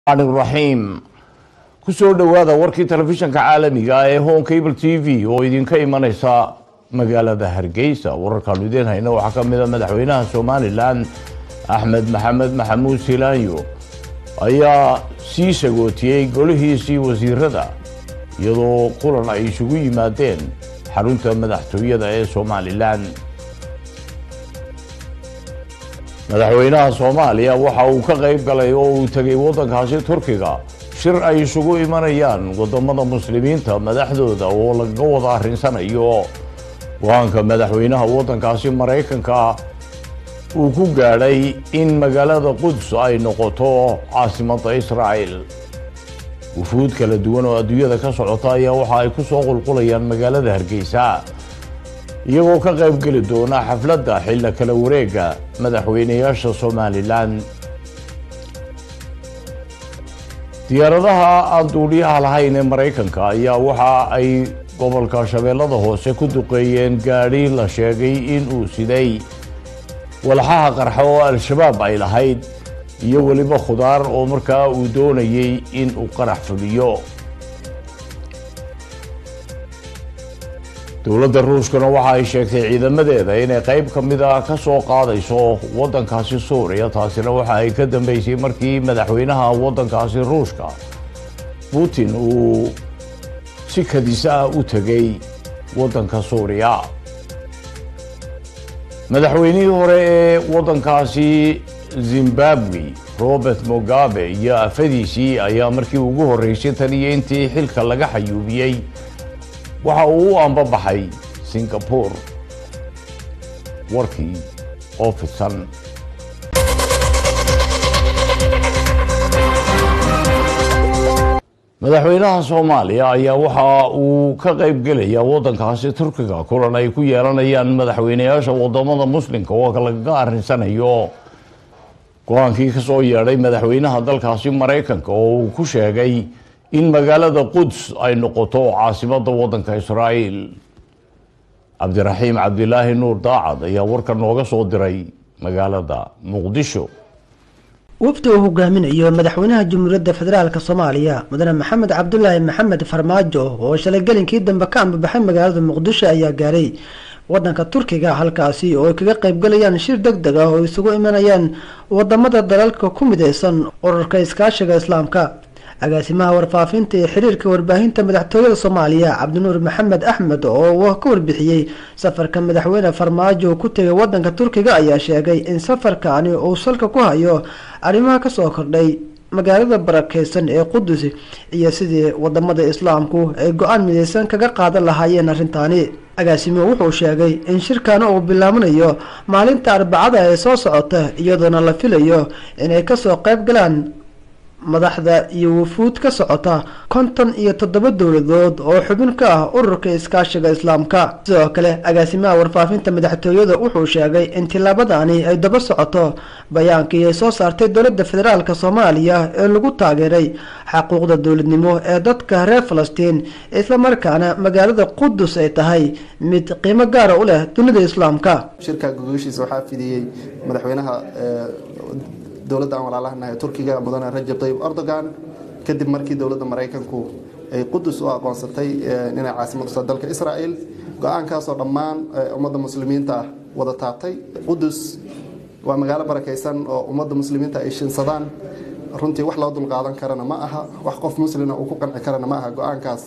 raxiim kusoo dhowaada warkii telefishanka caalamiga ee home cable t v oo idinka imaneysa magaalada hargeysa wararkaanu idiin hayna waxaa ka mid a madaxweynaha somalilan axmed maxamed maxamuud silaanyo ayaa sii sagootiyey golihiisii wasiirada iyadoo kulan ay isugu yimaadeen xarunta madaxtooyada ee somalilan madaxweynaha soomaaliya waxa uu ka qayb galay oo uu tegay waddankaasi turkiga shir ay isugu imanayaan wadamada muslimiinta madaxdooda oo laga wada arrinsanayo go-aanka madaxweynaha waddankaasi maraykanka uu ku gaadhay in magaalada quds ay noqoto caasimadda israa'el wufuud kala duwan oo adduunyada ka socota ayaa waxa ay ku soo qulqulayaan magaalada hargeysa iyagoo ka qayb geli doona xafladda xilla kala wareega madaxweynayaasha somalilan diyaaradaha aan duuliyaha lahayn ee maraykanka ayaa waxa ay gobolka shabeellada hoose ku duqeeyeen gaadhi la sheegay in uu siday walxaha qarxa oo al-shabaab ay lahayd iyo weliba khudaar oo markaa uu doonayey in uu qarax fuliyo dowladda ruushkana waxa ay sheegtay ciidamadeeda inay qayb ka mid a ka soo qaadayso waddankaasi suuriya taasina waxa ay ka dambeysay markii madaxweynaha waddankaasi ruushka putin uu si kadisa ah u tegay waddanka suuriya madaxweynihii hore ee waddankaasi zimbabwe robert mugabe iyo afadiisii ayaa markii ugu horreysay tan iyo intii xilka laga xayuubiyey waxa uu u ambabaxay singapore warkii oo fidsan madaxweynaha soomaaliya ayaa waxa uu ka qayb gelaya waddankaasi turkiga kulan ay ku yeelanayaan madaxweynayaasha wadamada muslimka oo lagaga arrinsanayo go-aankii ka soo yeedhay madaxweynaha dalkaasi maraykanka oo uu ku sheegay in magaalada quds ay noqoto caasimadda waddanka israa'iil cabdiraxiim cabdilaahi nuur daacad ayaa warka nooga soo diray magaalada muqdisho wafdi uu hogaaminayo madaxweynaha jamhuuriyadda federaalk soomaaliya mudane maxamed cabdulaahi maxamed farmaajo oo shalay gelinkii dambe ka ambabaxay magaalada muqdisho ayaa gaaray wadanka turkiga halkaasi oo ay kaga qaybgalayaan shir deg deg ah oo isugu imanayaan wadamada dalalka ku mideysan ururka iskaashiga islaamka agaasimaha warfaafinta ee xiriirka warbaahinta madaxtooyada soomaaliya cabdinuur maxamed axmed oo ka warbixiyey safarka madaxweyne farmaajo ku tegay wadanka turkiga ayaa sheegay in safarkani uu salka ku hayo arrimaha kasoo kordhay magaalada barakeysan ee qudus iyo sidii wadamada islaamku ay go-aan mideysan kaga qaadan lahaayeen arrintaani agaasimo wuxuu sheegay in shirkana uu bilaabanayo maalinta arbacada ee soo socota iyadoona la filayo inay kasoo qayb galaan madaxda iyo wufuud ka socota konton iyo toddoba dowladood oo xubin ka ah ururka iskaashiga islaamka sidoo kale agaasimaha warfaafinta madaxtooyada wuxuu sheegay in tillaabadani ay daba socoto bayaankii ay soo saartay dowladda federaalk soomaaliya ee lagu taageeray xaquuqda dowladnimo ee dadka reer falastiin islamarkaana magaalada qudus ay tahay mid qiimo gaara u leh dunida islaamka shirka gogoshiisa waxaa fidiyey madaxweynaha dowladda aan walaalahanahay turkiga mudane rajab tayyib erdogan kadib markii dowladda maraykanku ay qudus u aqoonsatay inay caasimad usa dalka israel go-aankaasoo dhammaan ummadda muslimiinta ah wada taabtay qudus waa magaalo barakaysan oo ummadda muslimiinta ay shinsadaan runtii wax loo dulqaadan karana ma aha wax qof muslina uu ku qanci karana ma aha go-aankaas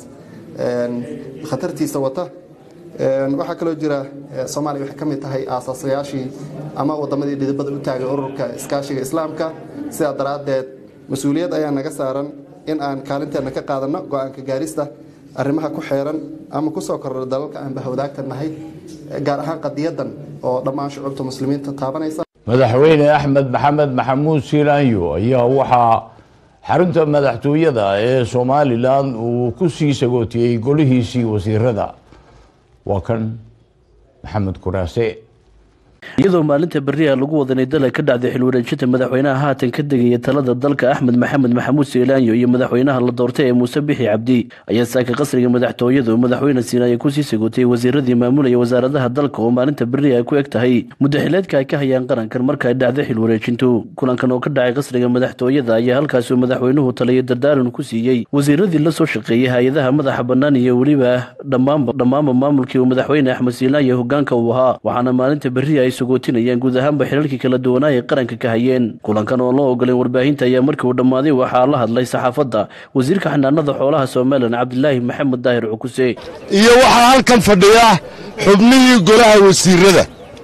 khatartiisa wata waxaa kaloo jira soomaaliya waxay ka mid tahay aasaasayaashii ama wadamadii dhidibada u taagay ururka iskaashiga islaamka sidaa daraaddeed mas-uuliyad ayaa naga saaran in aan kaalinteenna ka qaadanno go-aanka gaarista arrimaha ku xeeran ama kusoo kordha dalalka aan bahwadaagta nahay gaar ahaan qadiyadan oo dhammaan shucuubta muslimiinta taabanaysa madaxweyne axmed maxamed maxamuud silaanyo ayaa waxaa xarunta madaxtooyada ee somalilan uu ku sii sagootiyey golihiisii wasiirada waa kan maxamed kuraase iyadoo maalinta beriha lagu wadanay dala ka dhacday xilwareejinta madaxweynaha haatan ka degaya talada dalka axmed maxamed maxamuud siilaanyo iyo madaxweynaha la doortay ee muuse bixi cabdi ayaa saaka qasriga madaxtooyadu madaxweyne siinaaye kusii sagotay wasiiradii maamulaya wasaaradaha dalka oo maalinta beri ay ku eg tahay muddaxileedka ay ka hayaan qarankan marka ay dhacday xilwareejintu kulankan oo ka dhacay qasriga madaxtooyada ayaa halkaasuu madaxweynuhu taliyo dardaaran ku siiyey wasiiradii la soo shaqeeyay hay-adaha madaxa bannaan iyo weliba dhammaanba dhammaanba maamulkii uu madaxweyne axmed siilaanyo hogaanka uu ahaa waxaana maalinta beri ay sagootinayaan guud ahaanba xilalkii kala duwanaa ay qaranka ka hayeen kulankan oo loo ogoleen warbaahinta ayaa markii uu dhammaaday waxaa la hadlay saxaafadda wasiirka xanaanada xoolaha somalilan cabdilaahi maxamed daahir cukuse iyo waxaa halkan fadhiya xubnihii golaha wasiirada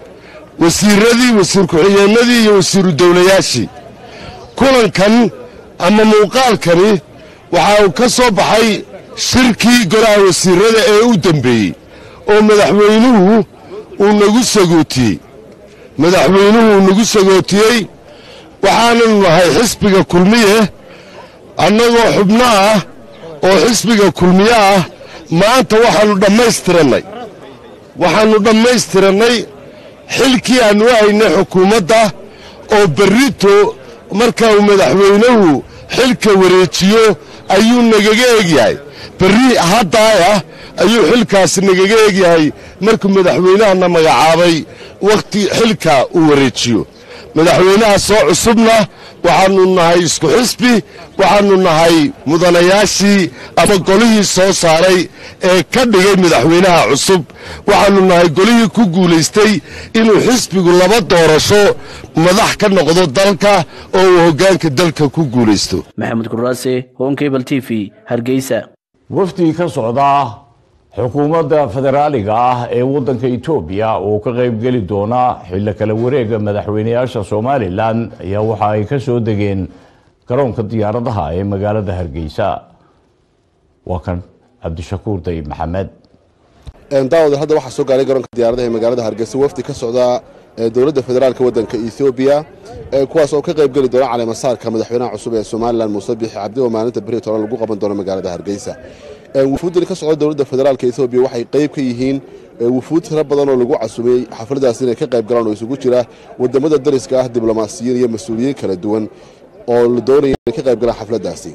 wasiiradii wasiir ku-xigeenadii iyo wasiiru dowlayaashii kulankan ama muuqaalkani waxa uu ka soo baxay shirkii golaha wasiirada ee u dembeeyey oo madaxweynuhu uu nagu sagootiyey madaxweynuhu uu nagu sagootiyey waxaananu nahay xisbiga kulmiye annagoo xubno ah oo xisbiga kulmiye ah maanta waxaannu dhammaystirannay waxaannu dhammaystirannay xilkii aannu u haynay xukuumadda oo berrito marka uu madaxweynuhu xilka wareejiyo ayuu nagaga egyahay berri haddaayah ayuu xilkaasi nagaga egyahay markuu madaxweynahana magacaabay wakhti xilka uu wareejiyo madaxweynaha soo cusubna waxaannu nahay isku xisbi waxaannu nahay mudanayaashii ama golihii soo saaray ee ka dhigay madaxweynaha cusub waxaannu nahay golihii ku guulaystay inuu xisbigu laba doorasho madax ka noqdo dalka oo uu hoggaanka dalka ku guulaysto maxamed kuraase honkebal t v hargeysa wafdi ka socda xukuumadda federaaliga ah ee waddanka etoobiya oo ka qaybgeli doona xillo kala wareega madaxweynayaasha somalilan ayaa waxa ay ka soo degeen garoonka diyaaradaha ee magaalada hargeysa waa kan cabdishakuur day maxamed daawada hadda waxaa soo gaaray garoonka diyaaradaha ee magaalada hargeysa wafdi ka socda dowladda federaalka waddanka ethoobiya kuwaas oo ka qaybgeli doona caleemasaarka madaxweynaha cusub ee somalilan muuse bixi cabdi oo maalinta beri toban lagu qaban doono magaalada hargeysa wufuuddani ka socda dowladda federaalka ethoobiya waxay qayb ka yihiin wufuud tiro badan oo lagu casumay xafladaas inay ka qayb galaan oo isugu jira wadamada dariska ah diblomaasiyiin iyo mas-uuliyiin kala duwan oo la doonaya inay ka qayb galaan xafladaasi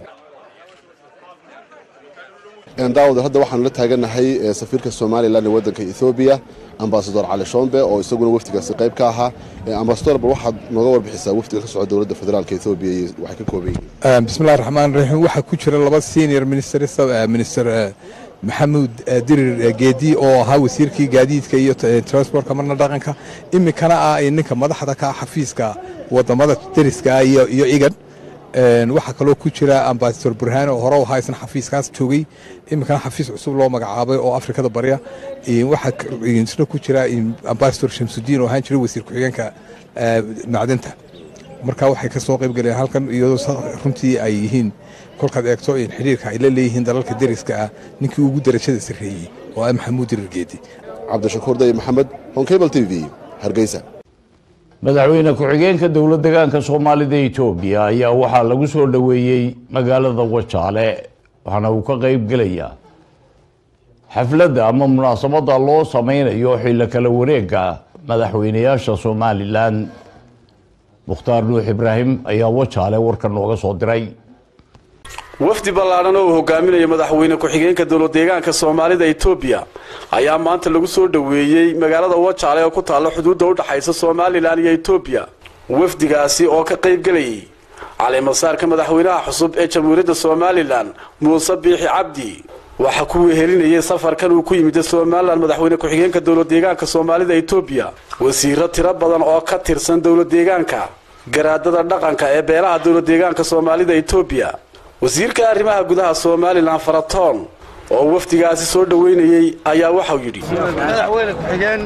daawada hadda waxaanu la taaganahay safiirka somalilan ee waddanka ethoobiya ambasador cali shombe oo isaguna wafdigaasi qayb ka ahaa ambasador bal waxaad nooga warbixisaa wafdiga ka socda dowladda federaalka ethoobiya iyo waxay ka kooban yihiin bismillahi raxmaan raxiim waxaa ku jira laba senior minister minister maxamuud dirir geedi oo ahaa wasiirkii gaadiidka iyo transportka marna dhaqanka iminkana ah ninka madaxda ka xafiiska wadamada deriska iyo iyo igan waxaa kaloo ku jira ambasador burhaan oo hore ahaa isna xafiiskaas joogay iminkana xafiis cusub loo magacaabay oo afrikada barya waxaa isna ku jira ambasador shamsudiin oo ahaan jiray wasiir ku-xigeenka macdanta marka waxay ka soo qayb galeen halkan iyadoo runtii ay yihiin kolkaad eegto xidhiirka ay la leeyihiin dalalka deriska ah ninkii ugu darajada sarreeyey oo ah maxamuud dirir geedi cabdishakuur day maxamed honkable t v hargeysa madaxweyne ku-xigeenka dowlad degaanka soomaalida etoobiya ayaa waxaa lagu soo dhoweeyey magaalada wajaale waxaana uu ka qayb gelayaa xafladda ama munaasabadda loo sameynayo xillo kala wareega madaxweynayaasha somalilan mukhtaar nuux ibraahim ayaa wajaale warka nooga soo diray wafdi ballaadhan oo uu hogaaminayo madaxweyne ku-xigeenka dowladdeegaanka soomaalida etoobiya ayaa maanta lagu soo dhoweeyey magaalada wajaale oo ku taalla xuduudda u dhaxaysa somalilan iyo etoobiya wafdigaasi oo ka qayb gelayay caleemasaarka madaxweynaha cusub ee jamhuuriyadda somalilan muuse biixi cabdi waxaa ku wehelinayay safarkan uu ku yimid somalilan madaxweyne ku-xigeenka dowladdeegaanka soomaalida etoobiya wasiiro tiro badan oo ka tirsan dowladdeegaanka garaadada dhaqanka ee beelaha dowladdeegaanka soomaalida etoobiya wasiirka arrimaha gudaha somalilan faratoon oo wafdigaasi soo dhoweynayey ayaa waxau yidhi madaxweyne ku-xigeen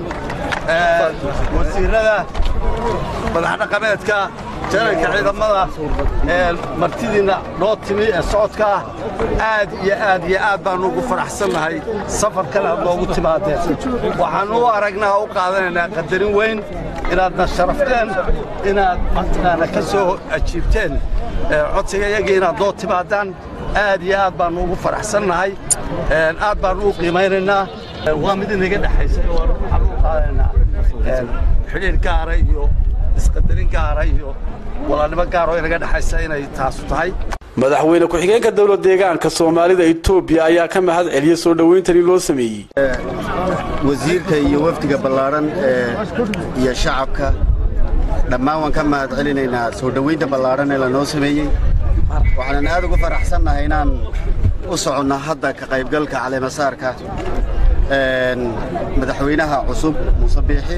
wasiirada madaxdhaqameedka janalka ciidamada martidiinna noo timi ee socodka ah aad iyo aad iyo aad baannu ugu faraxsannahay safarkan aad noogu timaadeen waxaannu u aragnaa u qaadanaynaa qadarin weyn inaadna sharafteen inaad mataqaana ka soo ajiibteen codsiga iyagii inaad noo timaadaan aad iyo aad baannu ugu faraxsannahay aad baannu u qiimaynaynaa waa mid inaga dhexaysa waxaannu u qaadanaynaa xidhiir gaara iyo isqadarin gaara iyo walaalnimo gaar oo inaga dhexaysa inay taasu tahay madaxweyne ku-xigeenka dowlad deegaanka soomaalida etoobiya ayaa ka mahad celiyey soo dhowayntani loo sameeyey wasiirka iyo wafdiga ballaadhan iyo shacabka dhammaan waan ka mahad celinaynaa soo dhowaynta ballaadhan ee lanoo sameeyey waxaanan aad ugu faraxsannahay inaan u soconno hadda ka qaybgalka caleemasaarka madaxweynaha cusub muuse biixi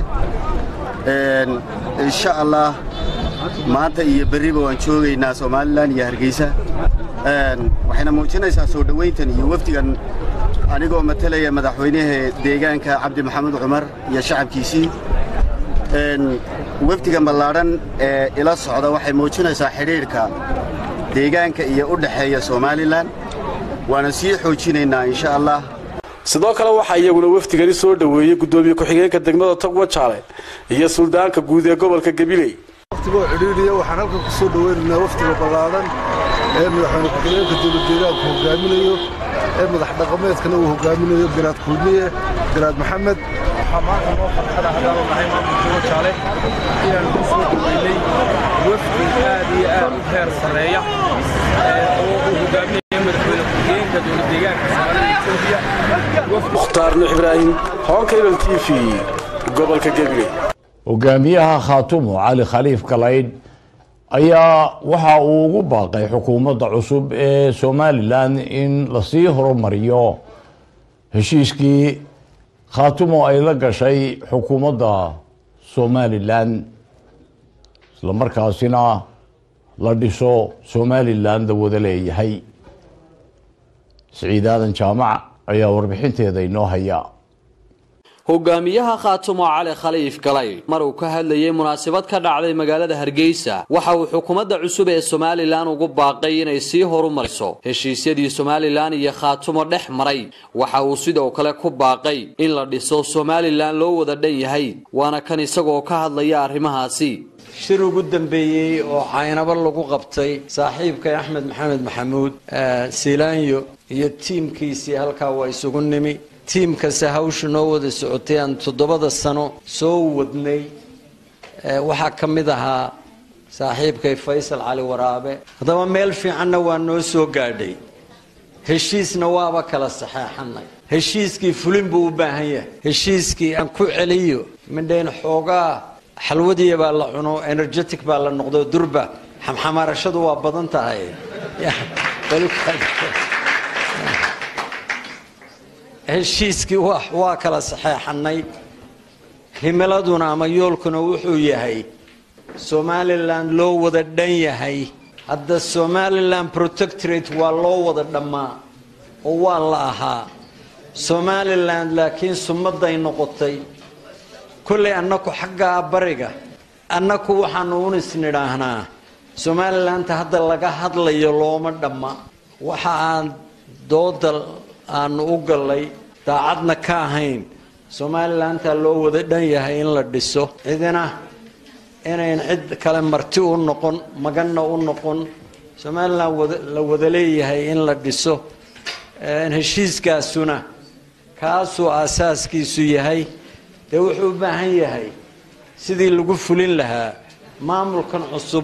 insha allah maanta iyo berriba waan joogaynaa somalilan iyo hargeysa waxayna muujinaysaa soo dhowayntan iyo wafdigan anigoo matalaya madaxweynaha deegaanka cabdi maxamed cumar iyo shacabkiisii wafdigan ballaadhan ee ila socda waxay muujinaysaa xidhiidhka deegaanka iyo u dhexeeya somalilan waana sii xoojinaynaa insha allah sidoo kale waxaa iyaguna wafdigani soo dhoweeyey guddoomiye ku-xigeenka degmada togwa jaale iyo suldaanka guud ee gobolka gabiley waftigoo cidhiidhiya waxaan halkan ku soo dhoweynaynaa wafdiga ballaadhan ee madaxweyne ku-xigeenka dowladdeegaanku hogaaminayo ee madax dhaqameedkana uu hogaaminayo garaad kulmiye garaad maxamed waxaa maanta noo farxada haddaanu nahay maamulka togwa jaale inaan ku soo dhoweynay wafdi aad iyo aad u heer sarreeya oo uu hogaaminayo madaxweyne ku-xigeenka dowladdeegaanka soomaalida etoobiya mukhtaar nuux ibraahim honkabel t v gobolka gabiley hogaamiyaha khaatumo cali khaliif galaydh ayaa waxa uu ugu baaqay xukuumadda cusub ee somalilan in lasii horumariyo heshiiskii khaatumo ay la gashay xukuumadda somalilan islamarkaasina la dhiso somalilan la wada leeyahay siciid aadan jaamac ayaa warbixinteeda inoo haya hogaamiyaha khaatumo cali khaliif galay mar uu ka hadlayay munaasabad ka dhacday magaalada hargeysa waxa uu xukuumadda cusub ee somalilan ugu baaqay inay sii horumariso heshiisyadii somalilan iyo khaatumo dhex maray waxa uu sidoo kale ku baaqay in la dhiso somalilan loo wada dhan yahay waana kan isagoo ka hadlaya arrimahaasi shir ugu dambeeyey oo caynabo lagu qabtay saaxiibkay axmed maxamed maxamuud siilaanyo iyo tiimkiisii halkaa waa isugu nimi tiimkase hawsha noo wada socotay aan toddobada sano soo wadnay waxaa ka mid ahaa saaxiibkay faysal cali waraabe haddaba meel fiicanna waa noo soo gaadhay heshiisna waaba kala saxeexanay heshiiskii fulin buu u baahan yahay heshiiskii aan ku celiyo midhayn xoogaa xalwadiya baa la cuno energetic baa la noqdo durba xamxamaarashadu waa badan tahay heshiiskii waa kala saxeexanay himiladuna ama yoolkuna wuxuu yahay somalilan loo wada dhan yahay hadda somalilan protectorate waa loo wada dhammaa oo waa la ahaa somalilan laakiin sumaday noqotay kollay annaku xaggaa bariga annaku waxaanu unis nidhaahnaa somalilanta hadda laga hadlayo looma dhamma waxa aan dooda aanu u gallay daacadna ka ahayn somalilantaa loo wada dhan yahay in la dhiso cidina inayn cid kale marti u noqon maganna u noqon somalilan la wada leeyahay in la dhiso heshiiskaasuna kaasuu aasaaskiisu yahay dee wuxuu u baahan yahay sidii lagu fulin lahaa maamulkan cusub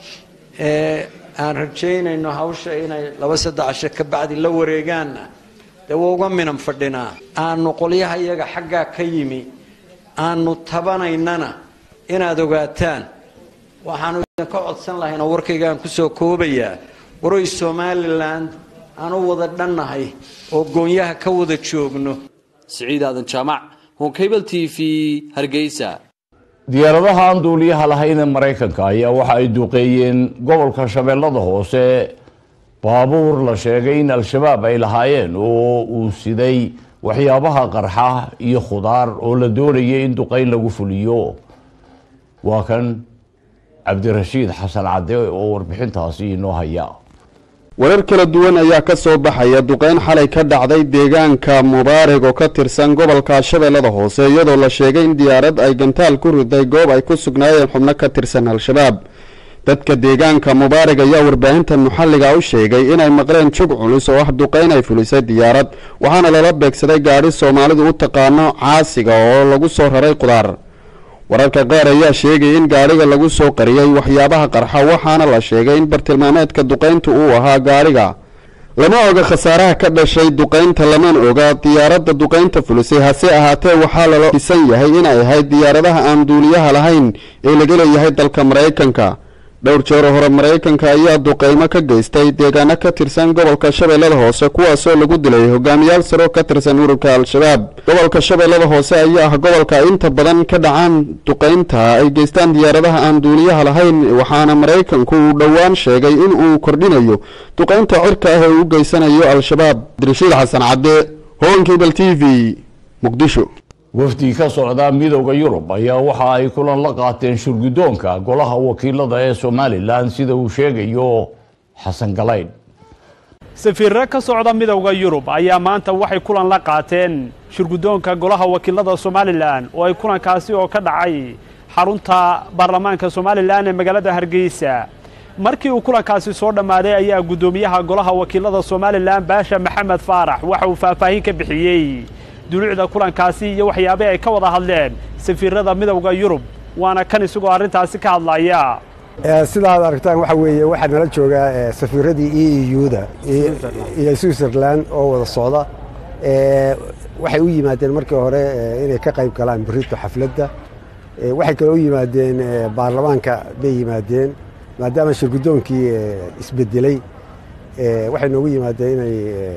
ee aan rajaynayno hawsha inay laba saddex casho ka bacdi la wareegaanna dee waa uga minan fadhinaa aanu qolyaha iyaga xaggaa ka yimi aanu tabanaynana inaad ogaataan waxaanu idinka codsan lahaynoo warkaygaan kusoo koobayaa waroy somalilan aan u wada dhannahay oo goonyaha ka wada joogno siciid aadan jaamac honkabel t v hargeysa diyaaradaha aan duuliyaha lahayn ee maraykanka ayaa waxa ay duqeeyeen gobolka shabeellada hoose baabuur la sheegay in al-shabaab ay lahaayeen oo uu siday waxyaabaha qarxa iyo khudaar oo la doonayay in duqeyn lagu fuliyo waa kan cabdirashiid xasan cadde oo warbixintaasi inoo haya warar kala duwan ayaa ka soo baxaya duqeyn xalay ka dhacday deegaanka mubaarag oo ka tirsan gobolka shabeellada hoose iyadoo la sheegay in diyaarad ay gantaal ku riday goob ay ku sugnaayeen xubno ka tirsan al-shabaab dadka deegaanka mubaarag ayaa warbaahinta muxalliga u sheegay inay maqleen jug culus oo ah duqeyn ay fulisay diyaarad waxaana lala beegsaday gaadhi soomaalidu u taqaano caasiga oo lagu soo raray qudaar wararka qaar ayaa sheegaya in gaadhiga lagu soo qariyey waxyaabaha qarxa waxaana la sheegay in bartilmaameedka duqayntu uu ahaa gaadhiga lama oga khasaaraha ka dhashay duqaynta laman oga diyaaradda duqaynta fulisay hase ahaatee waxaa lala dhisan yahay inay ahayd diyaaradaha aan duuliyaha lahayn ee laga leeyahay dalka maraykanka dhowr jeer hore maraykanka ayaa duqaymo ka geystay deegaano ka tirsan gobolka shabeellada hoose kuwaasoo lagu dilay hogaamiyaal saro ka tirsan ururka al-shabaab gobolka shabeellada hoose ayaa ah gobolka inta badan ka dhacaan duqaynta ay geystaan diyaaradaha aan duuliyaha lahayn waxaana maraykanku uu dhowaan sheegay in uu kordhinayo duqaynta cirka ah ee uu geysanayo al-shabaab abdirashiid xasan cadde hogankibal t v muqdisho wafdi ka socda midowda yurub ayaa waxa ay kulan la qaateen shurgudoonka golaha wakiilada ee somalilan sida uu sheegayo xasan galayn safiirro ka socda midowda yurub ayaa maanta waxay kulan la qaateen shurgudoonka golaha wakiilada somalilan oo ay kulankaasi oo ka dhacay xarunta baarlamaanka somalilan ee magaalada hargeysa markii uu kulankaasi soo dhammaaday ayaa guddoomiyaha golaha wakiilada somalilan baasha maxamed faarax waxa uu faahfaahin ka bixiyey duluucda kulankaasi iyo waxyaabih ay ka wada hadleen safiirada midowda yurub waana kan isagoo arrintaasi ka hadlaya sidaad aragtaan waxa weeye waxaa nala joogaa safiiradii e e u-da iyo switzerland oo wada socda waxay u yimaadeen markii hore inay ka qayb galaan berito xafladda waxay kale u yimaadeen baarlamaanka bay yimaadeen maadaama shirgudoonkii isbedelay waxay noogu yimaadeen inay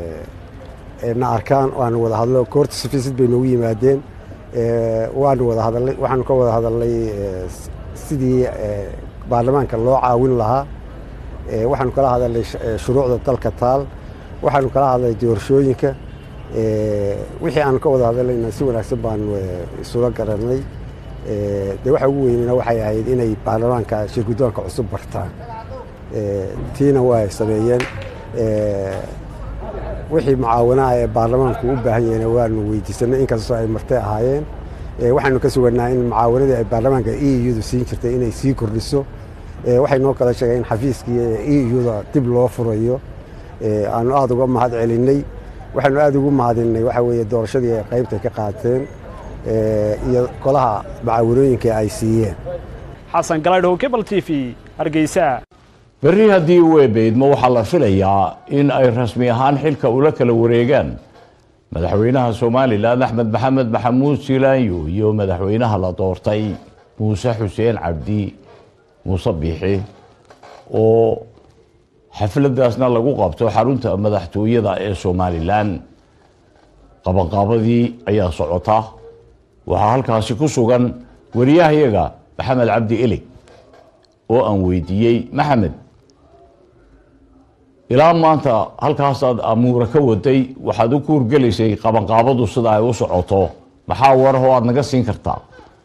na arkaan waanu wada hadlo koorta safiisid bay noogu yimaadeen waanu wada hadalnay waxaanu ka wada hadalnay sidii baarlamaanka loo caawin lahaa waxaanu kala hadalnay shuruucda dalka taal waxaanu kala hadlay doorashooyinka wixii aanu ka wada hadalnayna si wanaagsan baanu isula garanay dee waxa ugu weynena waxay ahayd inay baarlamaanka shirgudoonka cusub bartaan tiina waa sameeyeen wixii mucaawanaha ee baarlamaanku u baahan yahayna waanu weydiisanay inkastoo ay martay ahaayeen waxaanu ka suganaa in mucaawanadii ay baarlamaanka e u-da siin jirtay inay sii kordhiso waxay noo kala sheegeen in xafiiskii e u-da dib loo furayo aanu aada uga mahad celinay waxaanu aada ugu mahadinay waxa weeye doorashadii ay qaybtay ka qaateen iyo golaha mucaawanooyinka ay siiyeen xasan galaydhow cable t v hargeysa berri haddii uu eebeydmo waxaa la filayaa in ay rasmi ahaan xilka ula kala wareegaan madaxweynaha somalilan axmed maxamed maxamuud silaanyo iyo madaxweynaha la doortay muuse xuseen cabdi muuse biixi oo xafladaasna lagu qabto xarunta madaxtooyada ee somalilan qabanqaabadii ayaa socota waxaa halkaasi ku sugan wariyahayaga maxamed cabdi elig oo aan weydiiyey maxamed ilaa maanta halkaasaad amuura ka waday waxaad u kuurgelaysay qabanqaabadu sida ay u socoto maxaa warahoo aad naga siin kartaa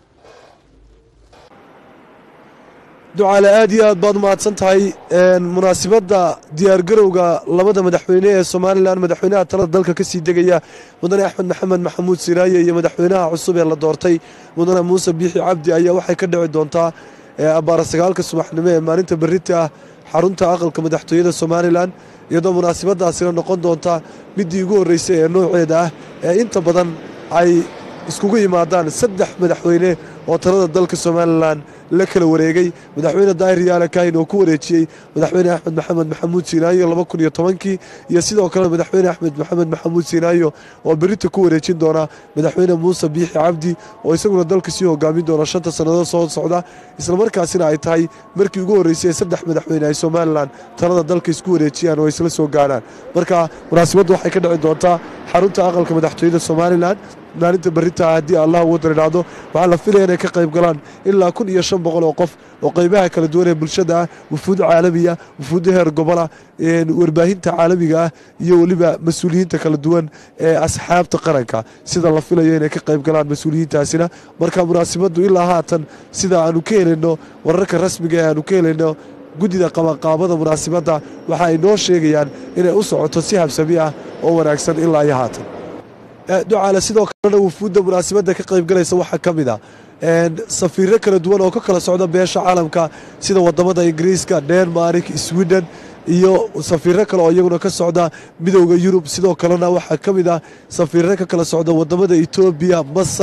ducaale aad iyo aad baad umahadsan tahay munaasibadda diyaargarowga labada madaxweyne ee somalilan madaxweynaha talada dalka ka sii degaya mudane axmed maxamed maxamuud siraaye iyo madaxweynaha cusub ee la doortay mudane muuse biixi cabdi ayaa waxay ka dhici doontaa abbaara sagaalka subaxnimo ee maalinta berrita ah xarunta aqalka madaxtooyada somalilan iyadoo munaasibadaasina noqon doonta midii ugu horreysay ee nooceeda ah ee inta badan ay iskugu yimaadaan saddex madaxweyne oo talada dalka somalilan la kala wareegay madaxweyne daahir yaale kaahin oo ku wareejiyey madaxweyne axmed maxamed maxamuud siinaayo laba kun iyo tobankii iyo sidoo kale madaxweyne axmed maxamed maxamuud siinaayo oo berita ku wareejin doona madaxweyne muuse biixi cabdi oo isaguna dalka sii hogaamin doona shanta sannadood soo socda islamarkaasina ay tahay markii ugu horreysay ee saddex madaxweyne ay somalilan talada dalka isku wareejiyaan oo isla soo gaaraan marka munaasibaddu waxay ka dhici doontaa xarunta aqalka madaxtooyada somalilan maalinta berita haddii allah ugu daridhaahdo waxaa la filaya inay ka qayb galaan ilaa kun iyo shan boqol oo qof oo qaybaha kala duwan ee bulshada ah wufuud caalamiya wufuudda heer gobola warbaahinta caalamiga ah iyo weliba mas-uuliyiinta kala duwan ee asxaabta qaranka sida la filayo inay ka qayb galaan mas-uuliyiintaasina marka munaasibaddu ilaa haatan sida aanu ka helayno wararka rasmiga ee aanu ka helayno guddida qabanqaabada munaasibadda waxa ay noo sheegayaan inay u socoto si habsami ah oo wanaagsan ilaa iyo haatan ducaale sidoo kalena wufuudda munaasibadda ka qayb galaysa waxaa ka mid a safiirro kala duwan oo ka kala socda beesha caalamka sida wadamada ingiriiska denmark sweden iyo safiirro kale oo iyaguna ka socda midowda yurub sidoo kalena waxaa ka mid ah safiirro ka kala socda wadamada etoobiya masar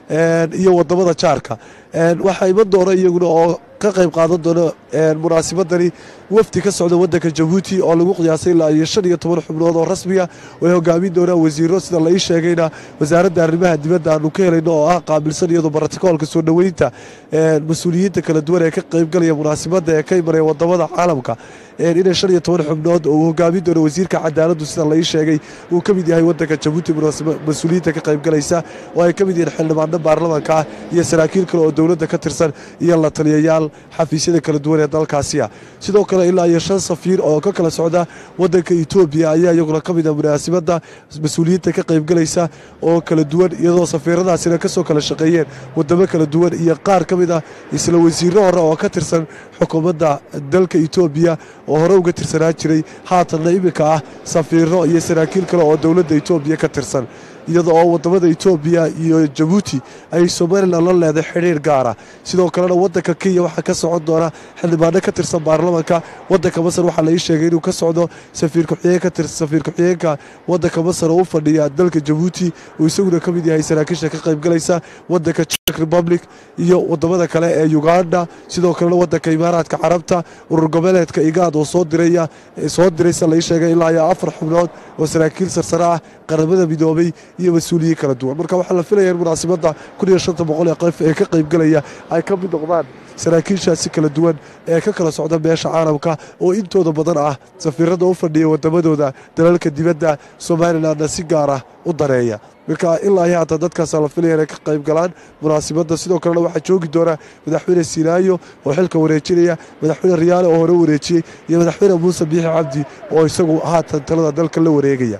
iyo wadamada jaarka waxaa iman doona iyaguna oo ka qayb qaadan doona munaasibadani wafdi ka socda wadanka jabuuti oo lagu qiyaasay ilaa iyo shan iyo toban xubnood oo rasmiga way hogaamin doonaan wasiiro sida la ii sheegayna wasaaradda arrimaha dibadda aanu ka helayno oo ah qaabilsan iyadoo baraticoolka soo dhoweynta mas-uuliyiinta kala duwan ee ka qaybgalaya munaasibadda ee ka imanaya wadamada caalamka inay shan iyo toban xubnood oo uu hogaamin doono wasiirka cadaaladdu sida la ii sheegay uu ka mid yahay wadanka jabuuti mas-uuliyiinta ka qaybgalaysa oo ay ka mid yihiin xildhibaano baarlamaanka ah iyo saraakiil kale oo dowladda ka tirsan iyo la taliyayaal xafiisyada kala duwan ee dalkaasiya sidoo kale ilaa iyo shan safiir oo ka kala socda wadanka etoobiya ayaa iyaguna ka mid ah munaasibadda mas-uuliyiinta ka qaybgalaysa oo kala duwan iyadoo safiiradaasina kasoo kala shaqeeyeen wadamo kala duwan iyo qaar ka mid ah isla wasiiro hore oo ka tirsan xukuumadda dalka etoobiya oo hore uga tirsanaa jiray haatanna iminka ah safiiro iyo saraakiil kale oo dowladda etoobiya ka tirsan iyada oo wadamada etoobiya iyo jabuuti ay somalilan la leeday xidhiir gaara sidoo kalena wadanka kenya waxaa ka socon doona xildhibaano ka tirsan baarlamanka wadanka masar waxaa la ii sheegay inuu ka socdo safiir ku-xigeenka wadanka masar oo u fadhiya dalka jabuuti uu isaguna ka mid yahay saraakiisha ka qaybgalaysa wadanka czech republic iyo wadamada kale ee uganda sidoo kalena wadanka imaaraadka carabta urur goboleedka igaad oo soo diraya soo diraysa la ii sheegay ilaa iyo afar xubnood oo saraakiil sarsare ah qaramada midoobay iyo mas-uuliyiin kala duwan marka waxaa la filaya in munaasibadda kun iyo shanta boqol ee qof ee ka qaybgalaya ay ka mid noqdaan saraakiishaasi kala duwan ee ka kala socda meesha caalamka oo intooda badan ah safiirada u fadhiya wadamadooda dalalka dibadda somalilanna si gaar ah u dareeya marka ilaa iyo haatan dadkaasa la filaya inay ka qayb galaan munaasibadda sidoo kalena waxaa joogi doona madaxweyne sinaayo oo xilka wareejinaya madaxweyne riyaale oo hore wareejiyey iyo madaxweyne muuse biixi cabdi oo isagu haatan talada dalka la wareegaya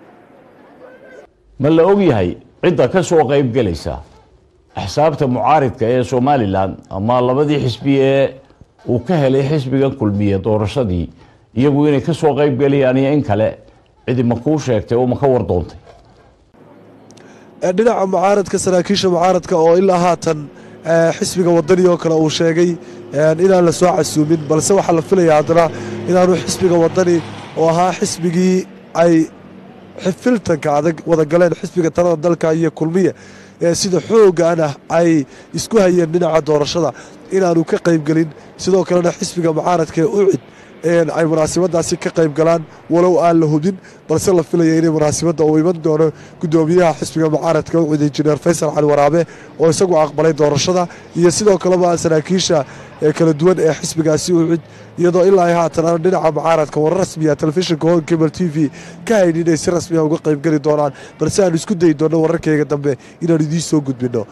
ma la og yahay cidda ka soo qayb gelaysa axsaabta mucaaridka ee somalilan ama labadii xisbi ee uu ka helay xisbigan kulmiye doorashadii iyagu inay ka soo qayb gelayaan iyo in kale cidi ma kuu sheegtay oo ma ka war doontay dhinaca mucaaradka saraakiisha mucaaradka oo ilaa haatan xisbiga wadani oo kale uu sheegay inaan la soo casuumin balse waxaa la filaya haddana inaanu xisbiga wadani oo ahaa xisbigii ay xifiltanka adag wada galeen xisbiga talada dalka iyo kulmiye ee sida xoogana ay isku hayeen dhinaca doorashada inaanu ka qaybgelin sidoo kalena xisbiga mucaaradka ee ucid ay munaasibadaasi ka qayb galaan walow aan la hubin balse la filaya inay munaasibadda uu iman doono gudoomiyaha xisbiga mucaaradka ucid injineer faysal cali waraabe oo isagu aqbalay doorashada iyo sidoo kaleba saraakiisha kala duwan ee xisbigaasi ucid iyadoo ilaa haatan aan dhinaca mucaaradka warar rasmiya telefishinka hon cable t v ka haynin inay si rasmiya uga qaybgeli doonaan balse aan isku dayi doonno wararkeyga dambe inaan idiin soo gudbino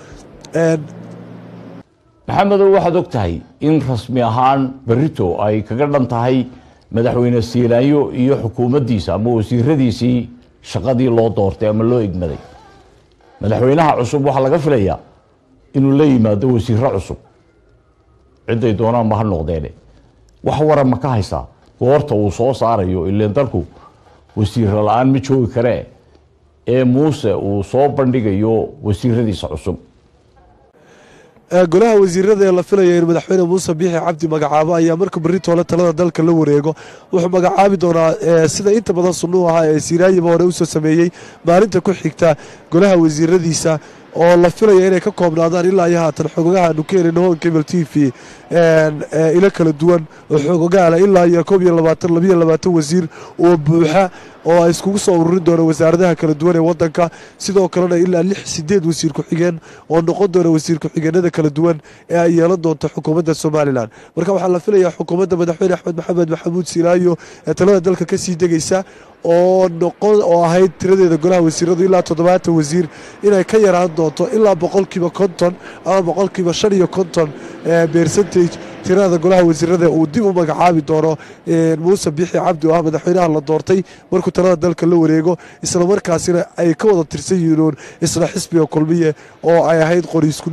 maxamedow waxaad og tahay in rasmi ahaan berito ay kaga dhan tahay madaxweyne siilaayo iyo xukuumaddiisa ama wasiiradiisii shaqadii loo doortay ama loo egmaday madaxweynaha cusub waxaa laga filayaa inuu la yimaado wasiiro cusub ciday doonaan ma ha noqdeene wax waran ma ka haysaa goorta uu soo saarayo ileen dalku wasiiro la-aan ma joogi karee ee muuse uu soo bandhigayo wasiiradiisa cusub golaha wasiirada ee la filaya in madaxweyne muuse biixi cabdi magacaabo ayaa marka berri toole talada dalka la wareego wuxuu magacaabi doonaa sida inta badan sunnuu ahaa ee siiraayiba hore usoo sameeyey maalinta ku xigta golaha wasiiradiisa oo la filaya inay ka koobnaadaan ilaa iyo haatan xogogahaanu ka helin hon cable t v ilo kala duwan oo xogogaala ilaa iyo koob iyo labaatan labiyo labaatan wasiir oo buuxa oo ay iskugu soo ururin doona wasaaradaha kala duwan ee wadanka sidoo kalena ilaa lix sideed wasiir ku-xigeen oo noqon doona wasiir ku-xigeenada kala duwan ee ay yeelan doonto xukuumadda somalilan marka waxaa la filayaa xukuumadda madaxweyne axmed maxamed maxamuud silaayo ee talada dalka kasii degaysa oo noqon oo ahayd tiradeeda golaha wasiiradu ilaa toddobaatan wasiir inay ka yaraan doonto ilaa boqolkiiba konton ama boqolkiiba shan iyo konton percentage tirada golaha wasiirada uu dib u magacaabi doono muuse biixi cabdi oo ah madaxweynaha la doortay markuu talada dalka la wareego islamarkaasina ay ka wada tirsan yihiin isla xisbiga kulmiye oo ay ahayd qori isku dhiib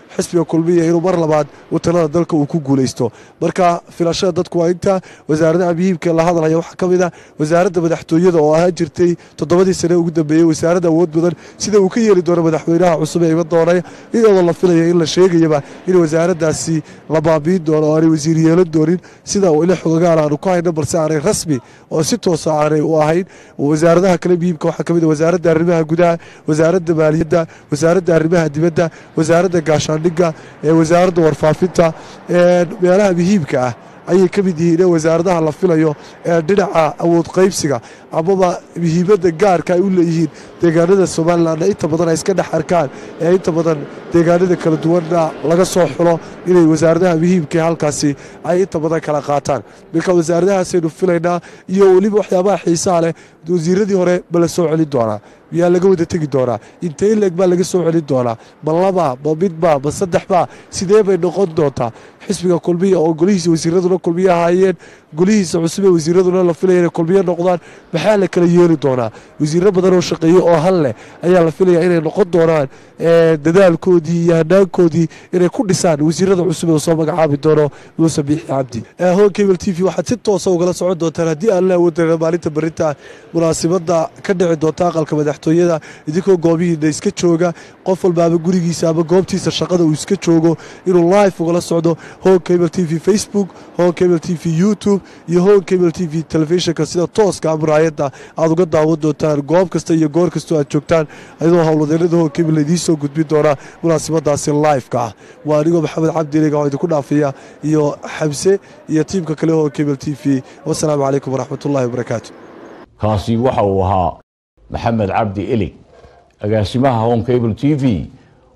xisbiga kulmiya inuu mar labaad watanada dalka uu ku guulaysto marka filashada dadku waa inta wasaaradaha muhiimka la hadlaya waxaa ka mid ah wasaaradda madaxtooyada oo ahaan jirtay toddobadii sane ugu dambeeyey wasaaradda awood badan sida uu ka yeeli doono madaxweynaha cusub ee iman doonay iyadoo la filaya in la sheegayaba in wasaaraddaasi la baabiin doono oo aanay wasiir yeelan doonin sida uu ila xogagaal aanu ku hayno balse aanay rasmi oo si toosa aanay u ahayn wasaaradaha kale muhiimka waxaa ka mid ah wasaaradda arrimaha gudaha wasaaradda maaliyadda wasaaradda arrimaha dibadda wasaaradda gaashaandhigga ee wasaaradda warfaafinta meelaha muhiimka ah ayay ka mid yihiin ee wasaaradaha la filayo ee dhinaca awood qaybsiga amaba muhiimadda gaarka ay u leeyihiin deegaanada somalilanna inta badan ay iska dhex arkaan ee inta badan deegaanada kala duwanna laga soo xulo inay wasaaradaha muhiimkae halkaasi ay inta badan kala qaataan marka wasaaradahaasaynu filaynaa iyo weliba waxyaabaha xiisaha leh wasiiradii hore ma la soo celin doonaa miyaa laga wada tegi doonaa intee leeg baa laga soo celin doonaa ma laba ma midba ma saddexba sidee bay noqon doontaa xisbiga kulmiya oo golihiisa wasiiraduna kulmiye ahaayeen golihiisa cusub ee wasiiraduna la filaya inay kulmiye noqdaan maxaa la kala yeeli doonaa wasiiro badan oo shaqeeye oo hal leh ayaa la filaya inay noqon doonaan dadaalkoodii iyo hanaankoodii inay ku dhisaan wasiirada cusub ee soo magacaabi doono muuse biixi cabdi hon cable t v waxaad si toosa ugala socon doontaan haddii aan la awoodana maalinta berrinta munaasibadda ka dhici doonta aqalka madaxtooyada idinkoo goobihiina iska jooga qof walbaaba gurigiisa ama goobtiisa shaqada uu iska joogo inuu live ugala socdo hon cable t v facebook hon cable t v youtube iyo hon cable t v telefishinka sida tooska muraayadda aad uga daawan doontaan goob kasta iyo goor kastoo aad joogtaan ayadoo howlwadeennada hon cable idiin soo gudbin doona munaasibadaasi live-ka ah waa anigoo maxamed cabdiliga oo idinku dhaafiya iyo xamse iyo tiimka kale hon cable t v wasalaamu calaykum waraxmatullahi wabarakaatu kaasi waxa uu ahaa maxamed cabdi elig agaasimaha hon cable t v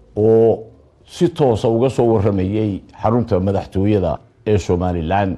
oo si toosa uga soo waramayey xarunta madaxtooyada ee somalilan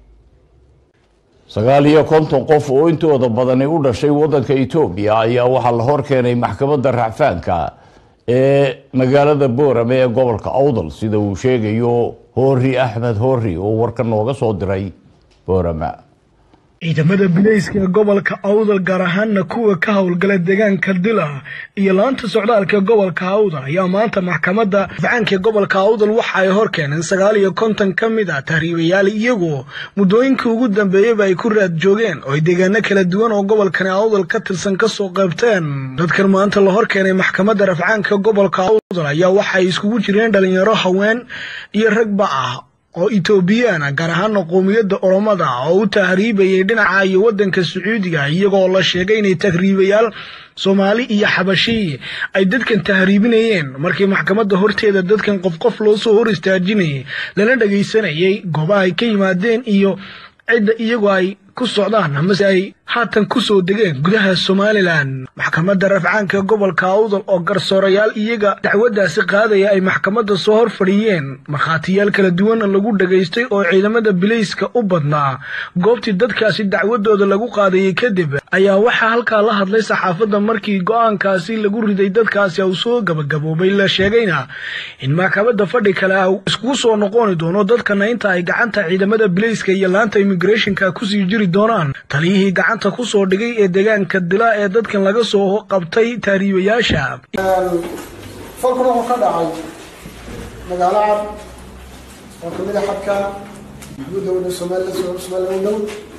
sagaal iyo konton qof oo intooda badani u dhashay waddanka etoobiya ayaa waxaa la hor keenay maxkamadda racfaanka ee magaalada boorame ee gobolka awdal sida uu sheegayo hoori axmed hoori oo warka nooga soo diray boorame ciidamada bilayska ee gobolka awdal gaar ahaana kuwa ka howlgala deegaanka dila iyo laanta socdaalka gobolka awdal ayaa maanta maxkamadda rafcaanka gobolka awdal waxa ay hor keeneen sagaal iyo konton ka mid ah tahriibayaal iyagoo muddooyinkii ugu dambeeyeyba ay ku raad joogeen oo ay deegaano kala duwan oo gobolkani awdal ka tirsan kasoo qaybteen dadkan maanta la hor keenay maxkamadda rafcaanka gobolka awdal ayaa waxa ay iskugu jireen dhalinyaro haween iyo ragba ah oo etoobiyana gaar ahaana qoomiyadda oromada oo u tahriibayay dhinaca iyo waddanka sacuudiga iyagoo la sheegay inay tahriibayaal soomaali iyo xabashi ay dadkan tahriibinayeen markii maxkamadda horteeda dadkan qof qof loo soo hor istaajinayay lana dhagaysanayay goobaha ay ka yimaadeen iyo cidda iyagoo ay ku socdaan amase ay haatan ku soo degeen gudaha somalilan maxkamadda rafcaanka gobolka awdal oo garsoorayaal iyaga dacwaddaasi qaadaya ay maxkamadda soo hor fadhiyeen markhaatiyaal kala duwanna lagu dhagaystay oo ciidamada bilayska u badnaa goobtii dadkaasi dacwadooda lagu qaadayay kadib ayaa waxaa halkaa la hadlay saxaafadda markii go'aankaasi lagu riday dadkaasi uu soo gabagaboobay la sheegayna in maxkamadda fadhi kale a iskugu soo noqoni doono dadkana inta ay gacanta ciidamada bilayska iyo laanta immigrationka kusii jiri doonaan taliyihii gacanta ku soo dhigay ee deegaanka dila ee dadkan laga soo qabtay taariibayaasha falkuna wuxuu ka dhacay magaalo cad oo kamid a xadka guudowda somalilan somalilan u dhow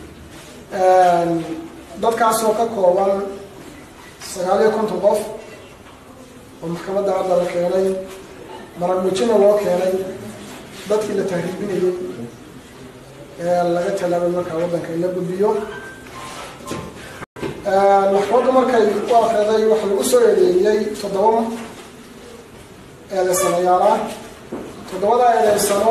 dadkaasoo ka kooban sagaal iyo konton qof oo maxkamadda hadda la keenay marag muujina loo keenay dadkii la tahriibinayay ee laga tallaabay markaa waddanka in la gudbiyo maxkamaddu markay u akriday waxaa lagu soo eedeeyey toddoba eedeysanayaal ah toddobada eedeysano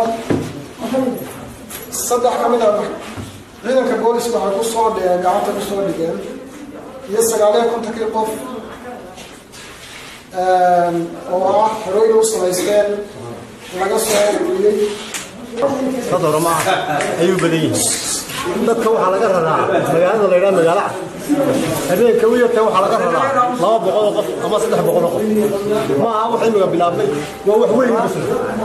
saddex ka mid a ciidanka booliska waxay ku soo dhigeen gacanta ku soo dhigeen iyo sagaaliyo kontonkii qof oo ah xerooyin u samaysteen laga soo ururiyey dad oroma ah ayuu badan yihiin dadka waxaa laga raraa magaalada la yidhaha magaalo cad habeenka u yarta waxaa laga raraa laba boqol oo qof ama saddex boqol oo qof ma aha wax imiga bilaabmay waa wax weyn bas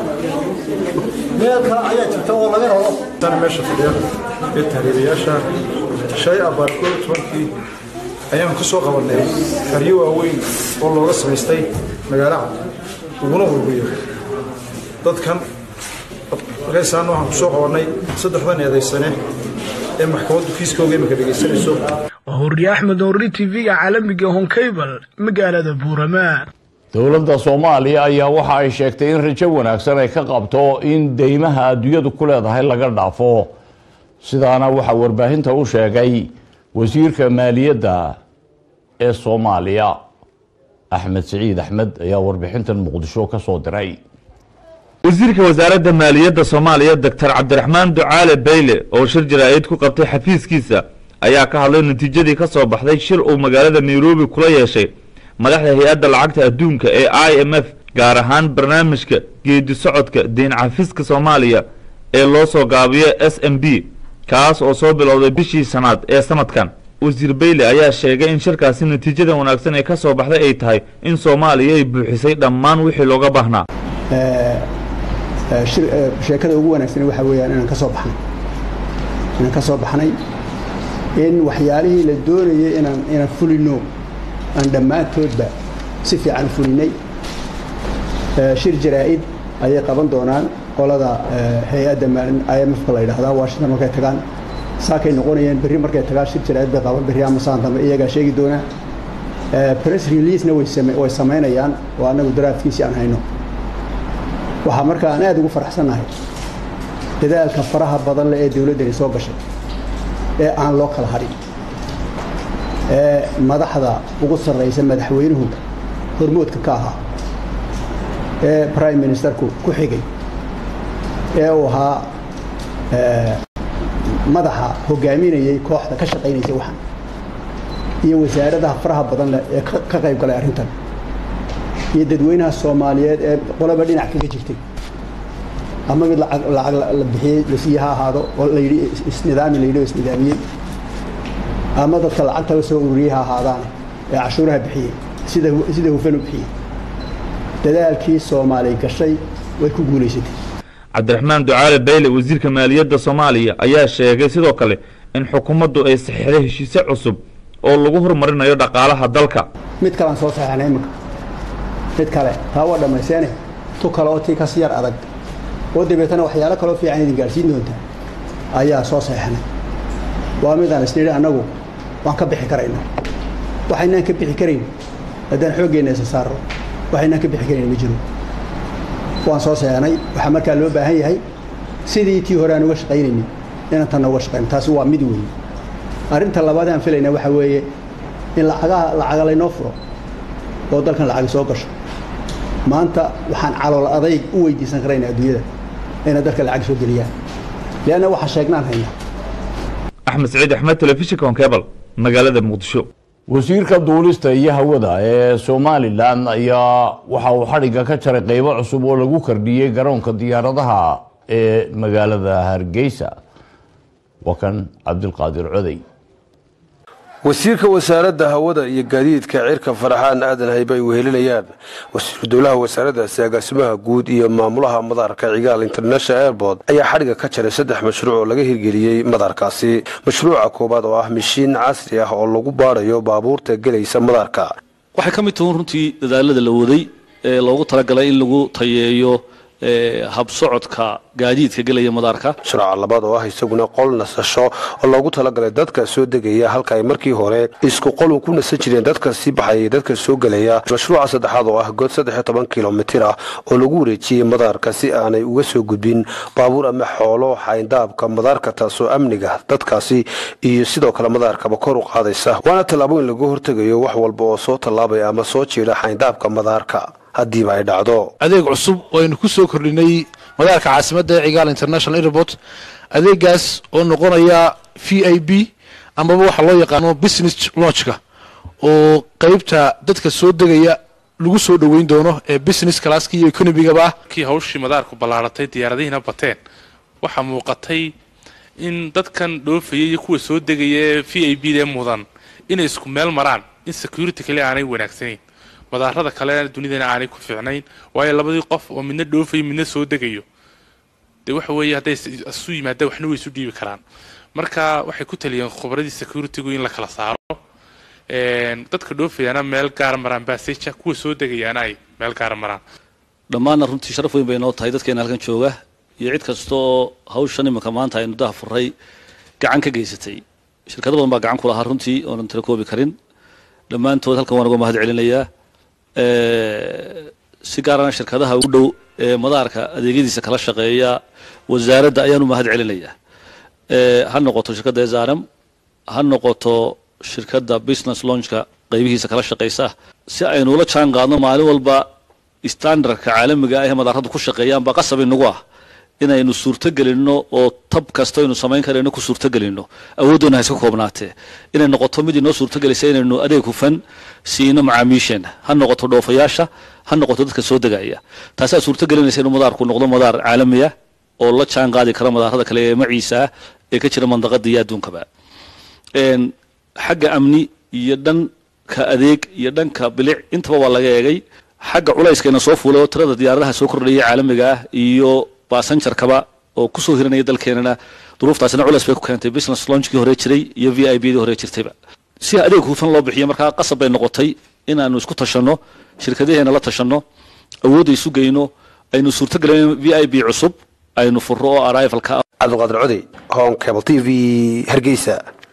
meel kale ayaa jirta oo laga raro tan meesha fadhiya ee tahriibayaasha shay abaar koob tobankii ayaan ku soo qabanay xeryo waaweyn oo looga samaystay magaalo cad uguna hurguyo dadkan markaysaana waxaan kusoo qabanay saddexdan eedaysane ee maxkamaddu kiiskooga imika dhegaysanayso waa hurriye axmed horri tv-ga caalamiga honkable magaalada buurama dowladda soomaaliya ayaa waxa ay sheegtay in rajo wanaagsan ay ka qabto in deymaha adduunyadu ku leedahay laga dhaafo sidaana waxaa warbaahinta u sheegay wasiirka maaliyadda ee soomaaliya axmed siciid axmed ayaa warbixintan muqdisho ka soo diray wasiirka wasaaradda maaliyadda soomaaliya doctor cabdiraxmaan ducaale bayle oo shir jaraa'id ku qabtay xafiiskiisa ayaa ka hadlay natiijadii ka soo baxday shir uu magaalada nairobi kula yeeshay madaxda hay-adda lacagta adduunka ee i m f gaar ahaan barnaamijka geedi socodka deyn cafiska soomaaliya ee loo soo gaabiyo s m b kaas oo soo bilowday bishii sanaad ee sanadkan wasiir bayle ayaa sheegay in shirkaasi natiijada wanaagsan ee ka soo baxday ay tahay in soomaaliya ay buuxisay dhammaan wixii looga baahnaa sheekada ugu wanaagsan waxaa weeyaan inaan ka soo baxnay inaan ka soo baxnay in waxyaalihii la doonayay inaan inaan fulino aan dhammaantoodba si fiican u fulinay shir jaraa'id ayay qaban doonaan qolada hay-adda i m f-ka la yidhaahdaa washington markay tagaan saakay noqonayeen berri markay tagaan shir jaraa'id bay qaban berri ama saan dambe iyagaa sheegi doonaa press releasena way samaynayaan oo annagu daraafkiisii aan hayno waxaa marka aan aad ugu faraxsannahay dadaalka faraha badan leh ee dowladdani soo gashay ee aan loo kala hadhin ee madaxda ugu sarraysa madaxweynuhu hormoodka ka ahaa ee prime ministerku ku xigay ee uu ahaa madaxa hogaaminayay kooxda ka shaqaynaysay waxan iyo wasaaradaha faraha badan leh ee ka qayb galay arrintan iyo dadweynaha soomaaliyeed ee qolaba dhinac kaga jirtay ama mid lacag lacag la bixiyey lasiiye ha ahaado oo la yidhi isnidaami la yidhi oo isnidaamiyey ama dadka lacagtaba soo ururiyey ha ahaadaan ee cashuuraha bixiyey sida sida hufan u bixiyey dadaalkii soomaali gashay way ku guulaysatay cabdiraxmaan ducaale bayle wasiirka maaliyadda soomaaliya ayaa sheegay sidoo kale in xukuumaddu ay saxiixday heshiise cusub oo lagu horumarinayo dhaqaalaha dalka mid kalean soo saxeexnay iminka mid kale taa waa dhammayseene tu kale oo tii kasi yar adag oo dabeetana waxyaalo kaloo fiican idin gaadhsiin doontaa ayaa soo saxeexnay waa midaan isnidhi annagu waan ka bixi karaynaa waxaynaan ka bixi karayn haddaan xooggeenna isa saarro waxaynaan ka bixi karayn ma jiro waan soo saxeexnay waxaa markaa loo baahan yahay sidii tii hore aan uga shaqaynaynin inaan tanna uga shaqayno taasi waa mid weeye arrinta labaad aan filayna waxaa weeye in lacagaha lacaga laynoo furo oo dalkan lacagi soo gasho maanta waxaan calool adayg u weydiisan karayna adduunyada inay dalka lacag soo geliyaan leanna waxaa sheegnaan haynaa axmed saciid axmed telefishinka honkebal magaalada muqdisho wasiirka duulista iyo hawada ee somalilan ayaa waxa uu xadhigga ka jaray qeybo cusub oo lagu kordhiyey garoonka diyaaradaha ee magaalada hargeysa waa kan cabdilqaadir coday wasiirka wasaaradda hawada iyo gaadiidka cirka faraxaan aadan haybe ay wehelinayaan wasiiru dowlaha wasaaraddaasi agaasimaha guud iyo maamulaha madaarka cigaal international airport ayaa xadhigga ka jaray saddex mashruuc oo laga hirgeliyey madaarkaasi mashruuca koowaad oo ah mishiin casri ah oo lagu baadhayo baabuurta gelaysa madaarka waxay ka mid tahuun runtii dadaalada la waday ee loogu talagalay in lagu tayeeyo habsocodka gaadiidka gelaya madaarka mashruuca labaad oo ah isaguna qol nasasho oo loogu talagalay dadka soo degaya halka ay markii hore isku qol ku nasan jireen dadka sii baxaya iyo dadka soo gelaya mashruuca saddexaad oo ah good saddex iyo toban kilomitir ah oo lagu wareejiyey madaarka si aanay uga soo gudbin baabuur ama xoolo xayndaabka madaarka taasoo amniga dadkaasi iyo sidoo kale madaarkaba kor u qaadaysa waana tallaabo in laga hortegayo wax walba oo soo tallaabaya ama soo jiidha xayndaabka madaarka haddiiba ay dhacdo adeeg cusub oo aynu ku soo kordhinay madaarka caasimadda ee cigaal international airport adeegaas oo noqonaya v i b amaba waxa loo yaqaano business launchka oo qeybta dadka soo degaya lagu soo dhoweyn doono ee business classka iyo economigaba ah kii hawshii madaarku ballaaratay diyaaradihiina bateen waxaa muuqatay in dadkan dhoofaya iyo kuwa soo degaya ee v i b dee mudan inay isku meel maraan in security kale aanay wanaagsanayn madaarada kale dunidana aanay ku fiicnayn waayo labadii qof oo midna dhoofayo midna soo degayo dee waxa weeye hadday isu yimaadaan waxna way isu dhiibi karaan marka waxay ku taliyeen khubradii securitygu in la kala saaro dadka dhoofayaana meel gaara maraan baseja kuwa soo degayaana ay meel gaara maraan dhammaanna runtii sharaf weyn bay noo tahay dadkeena halkan jooga iyo cid kasta oo hawshan iminka maanta aynu daha furay gacan ka geysatay shirkado badan baa gacan ku lahaa runtii oonan tira koobi karin dhammaantood halkan waan uga mahad celinayaa si gaarana shirkadaha ugu dhow ee madaarka adeegyadiisa kala shaqeeya wasaaradda ayaan u mahad celinayaa ha noqoto shirkadda ezaram ha noqoto shirkadda business launchka qaybihiisa kala shaqeysa si aynu ula jaan qaadno maalin walba standardka caalamiga ah ee madaaradu ku shaqeeyaan baa qasab inagu ah inaynu suurtogelinno oo tab kasta aynu samayn karayno ku suurtogelinno awooddoona ha iska koobnaatee inay noqoto mid inoo suurtogelaysa inaynu adeeg hufan siino macaamiisheena ha noqoto dhoofayaasha ha noqoto dadka soo degaya taasaa suurtogelinaysa inuu madaarku noqdo madaar caalamiya oo la jaan qaadi kara madaarada kale ee maciisa ah ee ka jira mandaqada iyo adduunkaba xagga amni iyo dhanka adeeg iyo dhanka bilic intaba waa laga eegay xagga culayskayna soo fuulay oo tirada diyaaradaha soo kordhaya caalamiga ah iyo basanjarkaba oo kusoo hiranaya dalkeenana duruuftaasina culays bay ku keentay business launchkii hore jiray iyo v i b dii hore jirtayba si adeeg hufan loo bixiyo markaa qasab bay noqotay inaanu isku tashanno shirkadaheena la tashanno awoodda isu geyno aynu suurtogelin v i b cusub aynu furro oo arrivalka cabdiqaadir codey hon cable t v hargeysa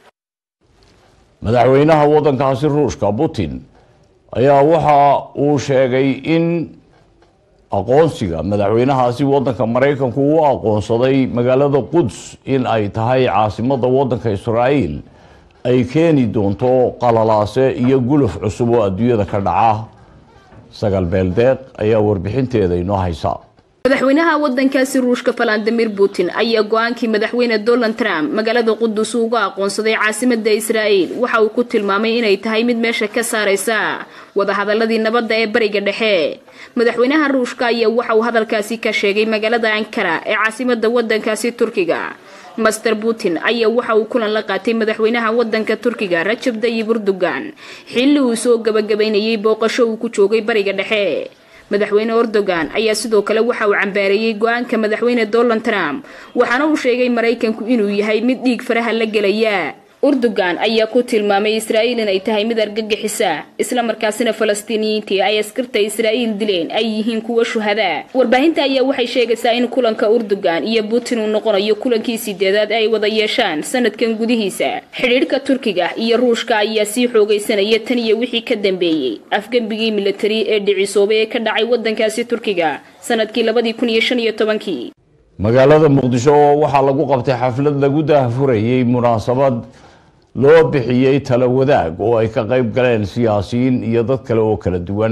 madaxweynaha waddankaasi ruushka putin ayaa waxa uu sheegay in aqoonsiga madaxweynahaasi waddanka maraykanku uu aqoonsaday magaalada quds in ay tahay caasimadda waddanka israa'iil ay keeni doonto qalalaase iyo guluf cusub oo adduunyada ka dhaca sagal beeldeeq ayaa warbixinteeda inoo haysa madaxweynaha waddankaasi ruushka valadimir putin ayaa go-aankii madaxweyne donald trump magaalada qudus uga aqoonsaday caasimada israa'iil waxa uu ku tilmaamay inay tahay mid meesha ka saaraysa wadahadaladii nabadda ee bariga dhexe madaxweynaha ruushka ayaa waxa uu hadalkaasi ka sheegay magaalada ankara ee caasimada waddankaasi turkiga master putin ayaa waxa uu kulan la qaatay madaxweynaha waddanka turkiga rajab dayib erdogan xilli uu soo gabagabaynayay booqasho uu ku joogay bariga dhexe madaxweyne erdogan ayaa sidoo kale waxa uu cambaareeyey go-aanka madaxweyne donald trump waxaana uu sheegay maraykanku inuu yahay mid dhiig faraha la gelaya erdogan ayaa ku tilmaamay israa'iil inay tahay mid argagixisa islamarkaasina falastiiniyiintii ay askarta israa'iil dileen ay yihiin kuwa shuhada warbaahinta ayaa waxay sheegaysaa in kulanka erdogan iyo putin uu noqonayo kulankii sideedaad ay wada yeeshaan sanadkan gudihiisa xidhiidhka turkiga iyo ruushka ayaa sii xoogaysanaya tan iyo wixii ka dambeeyey afgembigii militari ee dhicisoobay ee ka dhacay waddankaasi turkiga sanadkii labadii kun iyo shan iyo tobankii magaalada muqdisho oo waxaa lagu qabtay xaflad lagu daahfurayey munaasabad loo bixiyey tala wadaag oo ay ka qayb galeen siyaasiyiin iyo dad kale oo kala duwan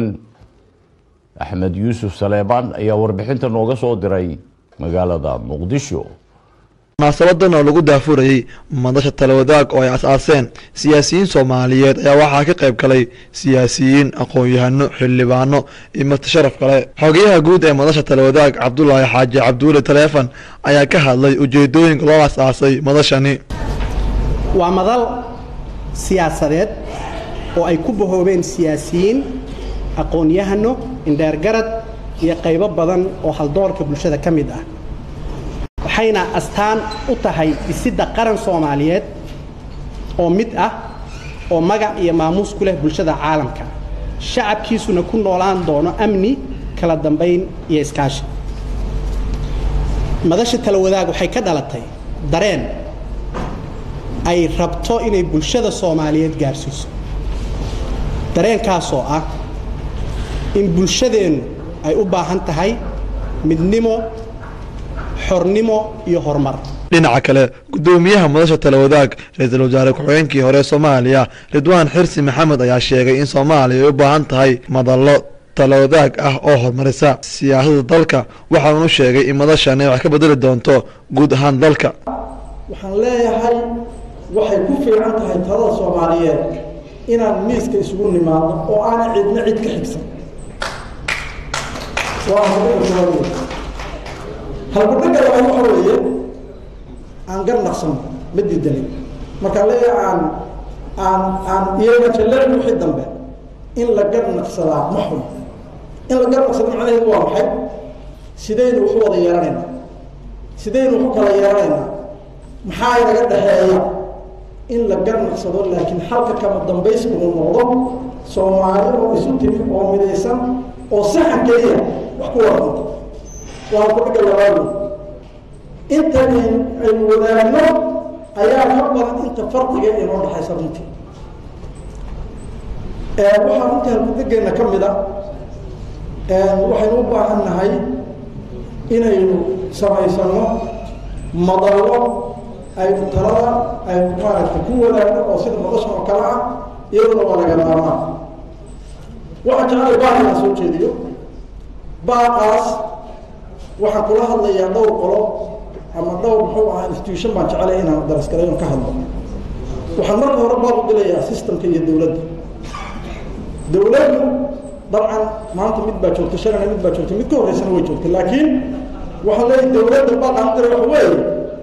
axmed yuusuf saleebaan ayaa warbixinta nooga soo diray magaalada muqdisho munaasabadan oo lagu daafurayey madasha talawadaag oo ay as-aaseen siyaasiyiin soomaaliyeed ayaa waxaa ka qayb galay siyaasiyiin aqoon-yahano xildhibaano iyo marti sharaf kale xogeyaha guud ee madasha talawadaag cabdulaahi xaaji cabduule taleefon ayaa ka hadlay ujeedooyinka loo as-aasay madashani waa madal siyaasadeed oo ay ku bahoobeen siyaasiyiin aqoon-yahano indheergarad iyo qaybo badan oo haldoorka bulshada ka mid ah waxayna astaan u tahay dhisidda qaran soomaaliyeed oo mid ah oo magac iyo maamuus ku leh bulshada caalamka shacabkiisuna ku noolaan doono amni kala dambayn iyo iskaashi madasha tala wadaag waxay ka dhalatay dareen ay rabto inay bulshada soomaaliyeed gaarsiiso dareenkaasoo ah in bulshadeennu ay u baahan tahay midnimo xornimo iyo horumar dhinaca kale gudoomiyaha madasha talawadaag ra-iisul wasaare ku-xigeenkii hore soomaaliya ridwaan xirsi maxamed ayaa sheegay in soomaaliya ay u baahan tahay madallo talawadaag ah oo horumarisa siyaasadda dalka waxaanu sheegay in madashani wax ka bedeli doonto guud ahaan dalka waxaan leeyahay waxay ku fiican tahay talada soomaaliyeed inaan miiska isugu nimaadno oo aanay cidna cid ka xigsan halkudhagga labaad waxa weeye aan gar naqsano ma diidanin markaan leeyahay aan aan aan iyagana jalleyn wixii dambe in la gar naqsadaa ma xun in la gar naqsado macnaheedu waa maxay sidaynu waxu wada yeelanaynaa sidaynu waxu kala yeelanaynaa maxaa inaga dhexeeya in la gar naqsado laakiin halka kama dambayska uu noqdo soomaali oo isu timi oo midaysan oo saxan keliya wax ku wada dhinto waa ku dhiga labaad inta aynu wadaagno ayaa ka badan inta farqiga inoo dhexaysa runtii waxaa runtii halkudegeena ka mid a waxaynu u baahan nahay inaynu samaysano madallo aynu talada aynu maaragtay ku wadaagno oo sida madasha oo kale ah iyaduna waa laga maarmaan waxaan jeclay baaq inaan soo jeediyo baaqaas waxaan kula hadlayaa dhowr qolo ama dhowr muxuu ahaa institution baan jecelay inaan darasgalay oon ka hadlo waxaan marka hore baaq u dilayaa systemka iyo dowladda dowladdu dabcan maanta mid baa joogta shalana mid baa joogta mid ka horreysana way joogta laakiin waxaan leeyahay dowladda baaqaan u diray waxa weeye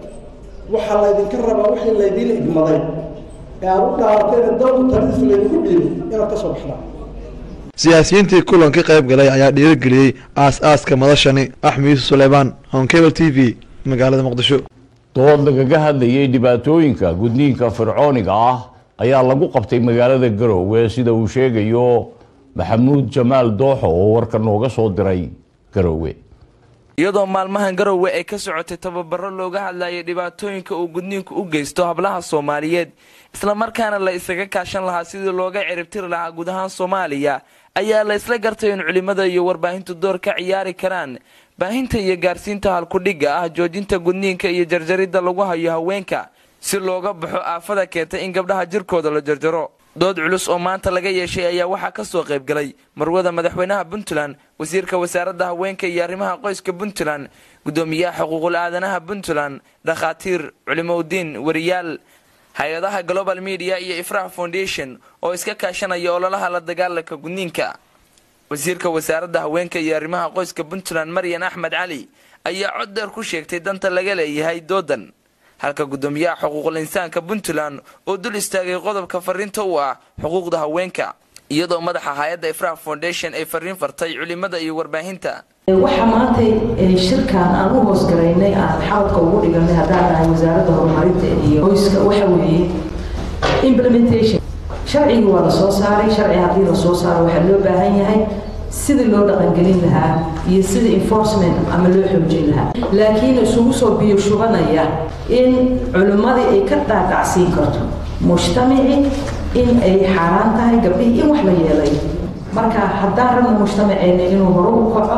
waxaa laydinka rabaa wixii laydiin igmaday ee aad u dhaarateen dalku taladiisa laydinku dhiibay inaad ka soo baxdaan siyaasiyiintii kulanka qayb galay ayaa dhiirigeliyey aas-aaska madashani axmed yuusuf suleymaan honkebel t v magaalada muqdisho dood lagaga hadlayay dhibaatooyinka gudniinka fircooniga ah ayaa lagu qabtay magaalada garoowe sida uu sheegayo maxamuud jamaal dooxo oo warka nooga soo diray garoowe iyadoo maalmahan garowe ay ka socotay tababaro looga hadlayay dhibaatooyinka uu gudniinku u geysto hablaha soomaaliyeed islamarkaana la isaga kaashan lahaa sidii looga ciribtiri lahaa guud ahaan soomaaliya ayaa la isla gartay in culimmada iyo warbaahintu door ka ciyaari karaan baahinta iyo gaarsiinta halkudhigga ah joojinta gudniinka iyo jarjaridda lagu hayo haweenka si looga baxo aafada keentay in gabdhaha jirkooda la jarjaro dood culus oo maanta laga yeeshay ayaa waxaa ka soo qayb galay marwada madaxweynaha puntland wasiirka wasaaradda haweenka iyo arrimaha qoyska puntland guddoomiyaha xuquuqul aadanaha puntland dhakhaatiir culimoudiin wariyaal hay-adaha global media iyo ifrah foundation oo iska kaashanaya ololaha la dagaalanka gudniinka wasiirka wasaaradda haweenka iyo arrimaha qoyska puntland maryan axmed cali ayaa cod dheer ku sheegtay danta laga leeyahay doodan halka guddoomiyaha xuquuqul insaanka puntland oo dul istaagay qodobka fariinta u ah xuquuqda haweenka iyadoo madaxa hay-adda ifrah foundation ay fariin fartay culimada iyo warbaahinta waxaa maanta shirkan aan u hoosgalaynay aan xabadka ugu dhiganay haddaan nahay wasaaradda horumarinta iyo qoyska waxa weeye implementation sharcigii waa la soo saaray sharci haddii la soo saaro waxaa loo baahan yahay sidii loo dhaqangelin lahaa iyo sida enforcement ama loo xoojin lahaa laakiin isugu soo biyo shubanaya in culimmadii ay ka dhaadhacsiin karto mujtamacii in ay xaaraan tahay gabdhihii in wax la yeelay marka haddaan rabno mujtamaceenna inuu hore u kaco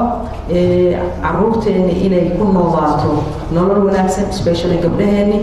caruurteenna inay ku noolaato nolol wanaagsan especially gabdhaheenni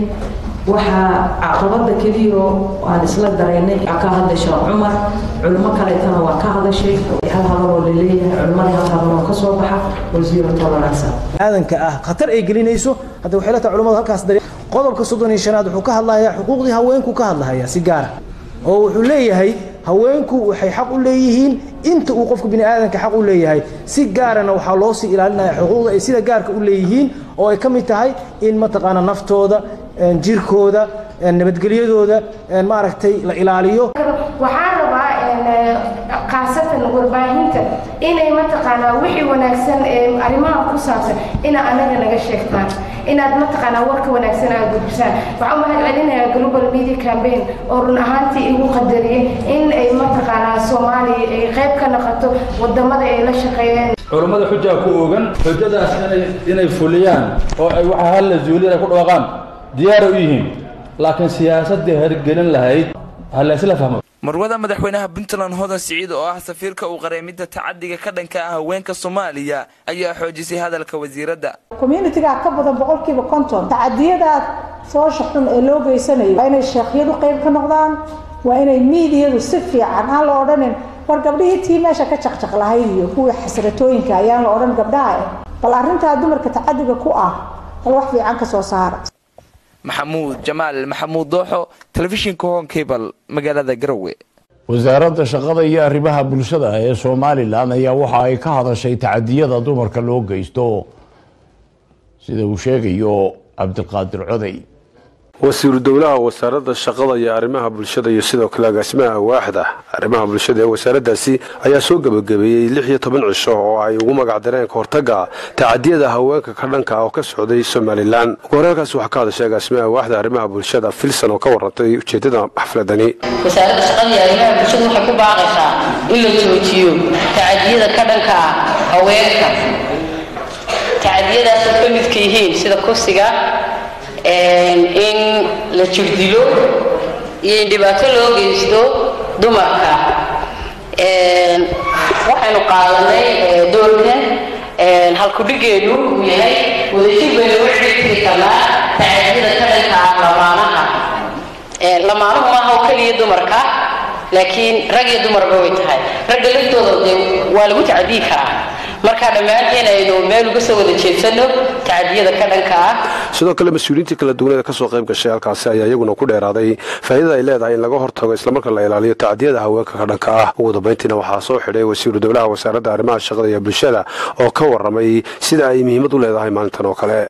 waxaa caqabada keliya aan isla daraynay ka hadlasha cumar culimo kaleetana waa ka hadashay hal hadaloo laleeyahay culimadii hal hadaloo ka soo baxa wasiiro tolerance aadanka ah khatar ay gelinayso hadda waxay leetahay culimadu halkaas dari qodobka soddon iyo shanaad wuxuu ka hadlayaa xuquuqdii haweenku ka hadlahayaa si gaara oo wuxuu leeyahay haweenku waxay xaq u leeyihiin inta uu qofka bini aadanka xaq u leeyahay si gaarana waxaa loo sii ilaalinaya xuquuqda ay sida gaarka u leeyihiin oo ay ka mid tahay in mataqaana naftooda jirkooda nabadgelyadooda maaragtay la ilaaliyo waxaan rabaa khaasatan warbaahinta inay mataqaanaa wixii wanaagsan ee arrimaha ku saabsan ina anaga naga sheegtaan inaad mataqaanaa warka wanaagsan aad gudbisaan waxaan u mahad celinayaa global media campaign oo run ahaantii igu qadariyay in ay mataqaanaa soomaaliya ay qayb ka noqoto wadamada ay la shaqeeyeen culummada xujaa ku ogan xujadaas inay inay fuliyaan oo ay waxa halla zuuliyada ku dhawaaqaan diyaar u yihiin laakiin siyaasadii hergelin lahayd ha la isla fahmo marwada madaxweynaha puntland hodan siciid oo ah safiirka uu qareemidda tacadiga ka dhanka ah haweenka soomaaliya ayaa xoojisay hadalka wasiiradda communitiga ka badan boqolkiiba konton tacadiyadaad soosha xun ee loo geysanayo waa inay sheekhyadu qayb ka noqdaan waa inay miidiyadu si fiican aan la odhanin war gabdhihii tii meesha ka jaqjaq lahayd iyo kuwii xasratooyinka ayaan la odhan gabdhaha eh bal arrintaa dumarka tacadiga ku ah bal wax fiican ka soo saara maxamuud jamaal maxamuud dooxo telefishinka hon cable magaalada garowe wasaaradda shaqada iyo arrimaha bulshada ee somalilan ayaa waxa ay ka hadashay tacadiyada dumarka loo geysto sida uu sheegayo cabdiqaadir coday wasiiru dowlaha wasaaradda shaqada iyo arrimaha bulshada iyo sidoo kale agaasimaha waaxda arrimaha bulshada ee wasaaraddaasi ayaa soo gebagabeeyey lix iyo toban cisho oo ay ugu magacdareen kahortaga tacadiyada haweenka ka dhanka ah oo ka socday somalilan ugu horeelkaasi waxaa ka hadashay agaasimaha waaxda arrimaha bulshada filson oo ka warantay ujeedada xafladani wasaaradda shaqada iyo arrimaha bulshada waxay ku baaqaysaa in la joojiyo tacadiyada ka dhanka ah haweenka tacadiyadaasoo ka midka yihiin sida kursiga in la jirdilo iyo in dhibaato loo geysto dumarka waxaynu qaadanay doorkan halkudhigeenu uu yahay wadajir baynu u xidhiri karnaa tacadiyada ka dhanka ah lamaanaha lamaanuhu maaha oo keliya dumarka laakiin rag iyo dumarba way tahay ragga laftooda dee waa lagu tacadiyi karaa marka dhammaanteen aynu meel uga soo wada jeedsano tacadiyada ka dhanka ah sidoo kale mas-uuliyiintii kala duwaneeda kasoo qayb gashay halkaasi ayaa iyaguna ku dheeraaday faa'iidada ay leedahay in laga hortago islamarka la ilaaliyo tacdiyada haweenka ka dhanka ah ugu dambayntiina waxaa soo xidhay wasiiru dowlaha wasaaradda arrimaha shaqada iyo bulshada oo ka warramay sida ay muhiimad u leedahay maalintan oo kale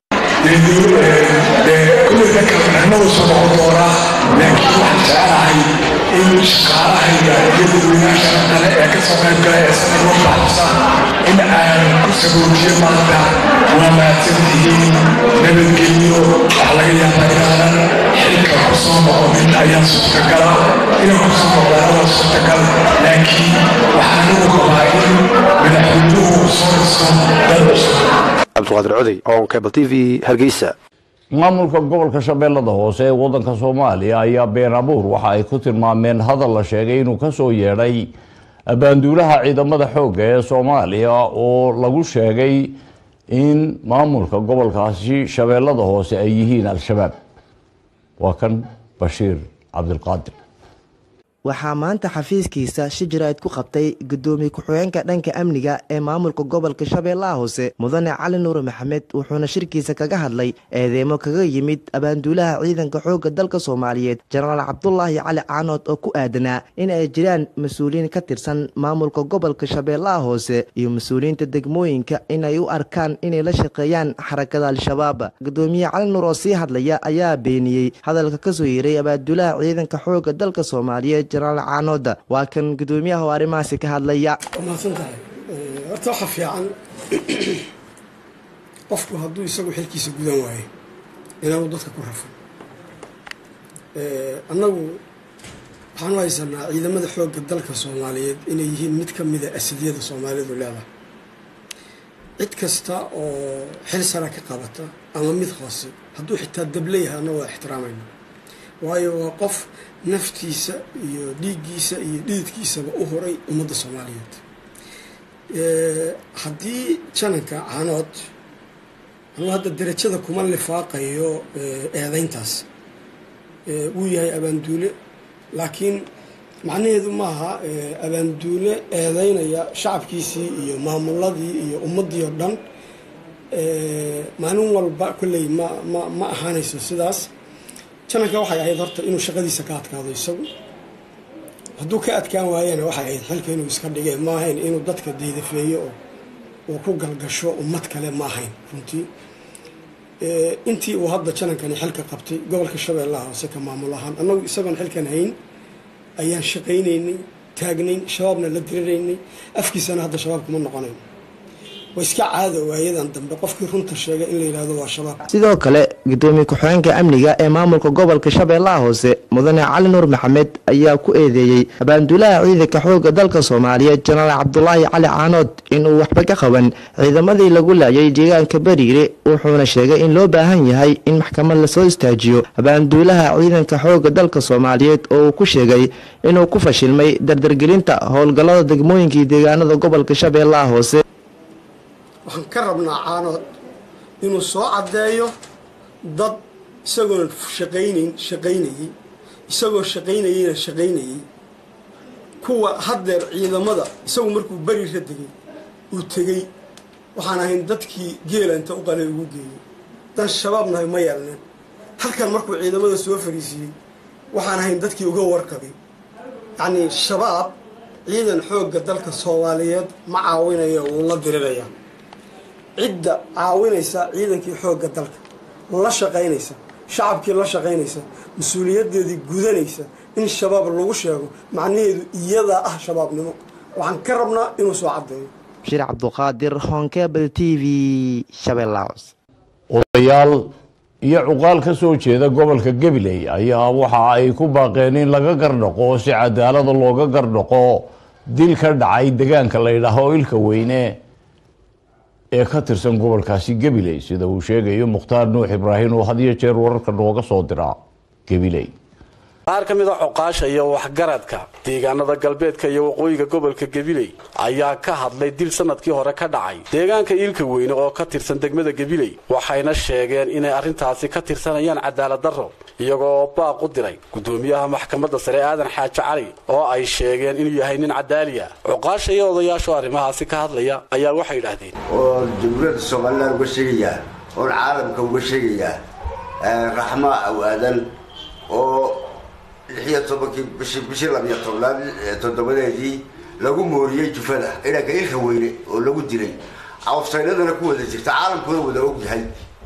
in shaqaalahayga iyo dadweynaasha kale ee ka soo qayb galay ee sanad loo baxsa in aan ku sagoojiyo maanta waa mahadsantihiin nabadgelyo waxaa laga yaabaa inaanan xilka ku soo noqonin ayaa suurtagala inaan ku soo noqdaana waa suurtagal laakiin waxaan ugu qabaa in madaxweynuhu soo dhiso dad cusub cabdiqaadir coday on cable t v hargeysa maamulka gobolka shabeellada hoose ee waddanka soomaaliya ayaa been abuur waxa ay ku tilmaameen hadal la sheegay inuu kasoo yeedhay abaanduulaha ciidamada xoogga ee soomaaliya oo lagu sheegay in maamulka gobolkaasi shabeellada hoose ay yihiin al-shabaab waa kan bashiir cabdilqaadir waxaa maanta xafiiskiisa shijirayd ku qabtay gudoomiye ku-xigeenka dhanka amniga ee maamulka gobolka shabeellaha hoose mudane cali nuur maxamed wuxuuna shirkiisa kaga hadlay eedeemo kaga yimid abaanduulaha ciidanka xoogga dalka soomaaliyeed jenaraal cabdulaahi cali caanood oo ku aadanaa in ay jiraan mas-uuliyiin ka tirsan maamulka gobolka shabeellaha hoose iyo mas-uuliyiinta degmooyinka inay u arkaan inay la shaqeeyaan xarakada al-shabaab gudoomiye cali nuur oo sii hadlaya ayaa beeniyey hadalka kasoo yeeray abaanduulaha ciidanka xoogga dalka soomaaliyeed jenaraal caanooda waa kan gudoomiyaha oo arrimahaasi ka hadlaya waa mahadsan tahay horta waxa fiican qofku hadduu isagu xilkiisa gudan waayo inaanu dadka ku rafin annagu waxaanu haysanaa ciidamada xoogga dalka soomaaliyeed inay yihiin mid ka mida asiliyada soomaalidu leedahay cid kasta oo xil sara ka qabata ama mid hoose hadduu xitaa dable yahay annagu waa ixtiraamayna waayo waa qof naftiisa iyo dhiiggiisa iyo dhididkiisaba u horay ummadda soomaaliyeed haddii jananka caanood anuu hadda derajada kuma lifaaqayo eedeyntaas wuu yahay abaanduule laakiin macnaheedu maaha abaanduule eedeynaya shacabkiisii iyo maamuladii iyo ummaddii oo dhan maalin walba kolley ma ma ma ahaanayso sidaas jananka waxay ahayd horta inuu shaqadiisa ka adkaado isagu hadduu ka adkaan waayana waxay ahayd xilka inuu iska dhigee ma ahayn inuu dadka deydafeeyo oo uu ku galgasho ummad kale ma ahayn runtii intii uu hadda janankani xilka qabtay gobolka shabeellaha hoose ka maamul ahaan annagu isagoon xilkan hayn ayaan shaqaynaynay taagnayn shabaabna la diriraynay afkiisana hadda shabaab kuma noqonayn waa iska caado waayadan dambe qofkii runta sheegay in la yidhahdo waa shabaab sidoo kale gudoomiye ku-xigeenka amniga ee maamulka gobolka shabeellaha hoose mudane cali nuur maxamed ayaa ku eedeeyey abaanduulaha ciidanka xoogga dalka soomaaliyeed jenaraal cabdulaahi cali caanood inuu waxba ka qaban ciidamadii lagu laayay deegaanka bariire wuxuuna sheegay in loo baahan yahay in maxkamad lasoo istaajiyo abaanduulaha ciidanka xoogga dalka soomaaliyeed oo uu ku sheegay inuu ku fashilmay dardargelinta howlgallada degmooyinkii deegaanada gobolka shabeellaha hoose waxaan ka rabnaa caanood inuu soo caddeeyo dad isagoon shaqaynayn shaqaynayey isagoo shaqaynayeyna shaqaynayey kuwa haddeer ciidamada isagu markuu beriira degay uu tegey waxaan ahayn dadkii geela inta u qalay ugu geeyey dan shabaab nahay ma yeelneen halkan markuu ciidamada soo fariisiiyey waxaan ahayn dadkii uga warqabay yacnii shabaab ciidan xoogga dalka soomaaliyeed ma caawinayo wuu la diriraya cidda caawinaysa ciidankii xoogga dalka la shaqaynaysa shacabkii la shaqaynaysa mas-uuliyaddeedii gudanaysa in shabaab lagu sheego macnaheedu iyadaa ah shabaabnimo waxaan ka rabnaa inuu soo caddeeyo bashiir cabduqaadir honkebel t v shabeellahaos odayaal iyo cuqaal ka soo jeeda gobolka gabiley ayaa waxa ay ku baaqeen in laga gardhaqo si cadaalada looga gardhaqo dil ka dhacay degaanka la ydhaaho ilka weyne ee ka tirsan gobolkaasi gabiley sida uu sheegayo mukhtaar nuux ibraahim oo had iyo jeer wararka nooga soo dira gabiley qaar ka mid a coqaasha iyo waxgaradka deegaanada galbeedka iyo waqooyiga gobolka gabiley ayaa ka hadlay dil sanadkii hore ka dhacay deegaanka iilka weyne oo ka tirsan degmada gabiley waxayna sheegeen inay arrintaasi ka tirsanayaan cadaalad darro iyagoo baaq u diray gudoomiyaha maxkamadda sare aadan xaaji cali oo ay sheegeen inuu yahay nin cadaaliya coqaasha iyo odayaashu arrimahaasi ka hadlaya ayaa waxay idhaahdeen oo jamhuuriyadda somalilan uga sheegayaa oon caalamka uga sheegayaa raxmaa awaadan oo lixiyo tobankii bishii bishii labiyo tobnaad toddobadeedii lagu mooriyey jufada ciidanka ilka weyne oo lagu dilay cawsaynadana ku wada jirta caalamkuna wada og yahay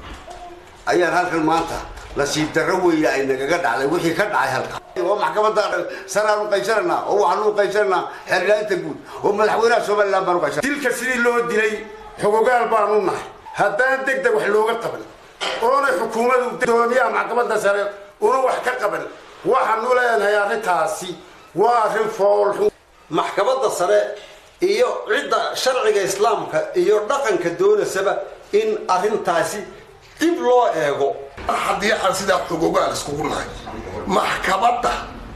ayaan halkan maanta nasiib darro weyne ay nagaga dhacday wixii ka dhacay halka oo maxkamadda saraan u qaysananaa oo waxaan u qaysananaa xeerlaanta guud oo madaxweynaha somalilan baan u qaysan dilka sidii loo dilay xogogaal baan u nahay haddaan deg deg wax looga qaban oona xukuumadu doomiyaha maxkamadda sare una wax ka qaban waxaanu leenahay arrintaasi waa arrin foolxun maxkamadda sare iyo cidda sharciga islaamka iyo dhaqanka doonasaba in arrintaasi dib loo eego haddii aan sidaa xogogaal iskugu nahay maxkamadda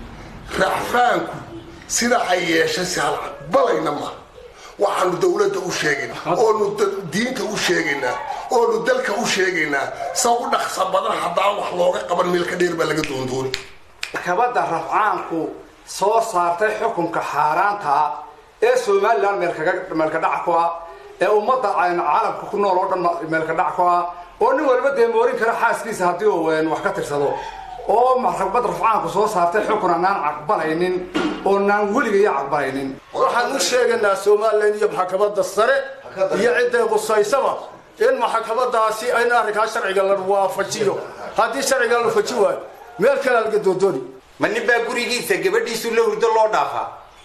racfaanku sida ay yeeshay si hal aqbalayna ma waxaanu dowladda u sheegaynaa oonu diinta u sheegaynaa oonu dalka u sheegaynaa sa u dhaqsa badan haddaan wax looga qaban meelka dheer baa laga doondooni maxkamadda rafcaanku soo saartay xukunka xaaraantaa ee somalilan meelka dhac ku ah ee ummadda ayna caalamka ku nool oo dhan meelka dhac ku ah oo nin waliba dee moorin kara xaaskiisa haddii uu wax ka tirsado oo maxkamad rafcaanku soo saartay xukun anaan caqbalaynin oo naan weligayo caqbalaynin waxaan u sheegaynaa somalilan iyo maxkamadda sare iyo cidday qusaysaba in maxkamadaasi in arrinkaa sharciga la waafajiyo haddii sharciga la faji waayo meel kalea laga doondooni ma nin baa gurigiisa gabadhiisu la hurdo loo dhaafaa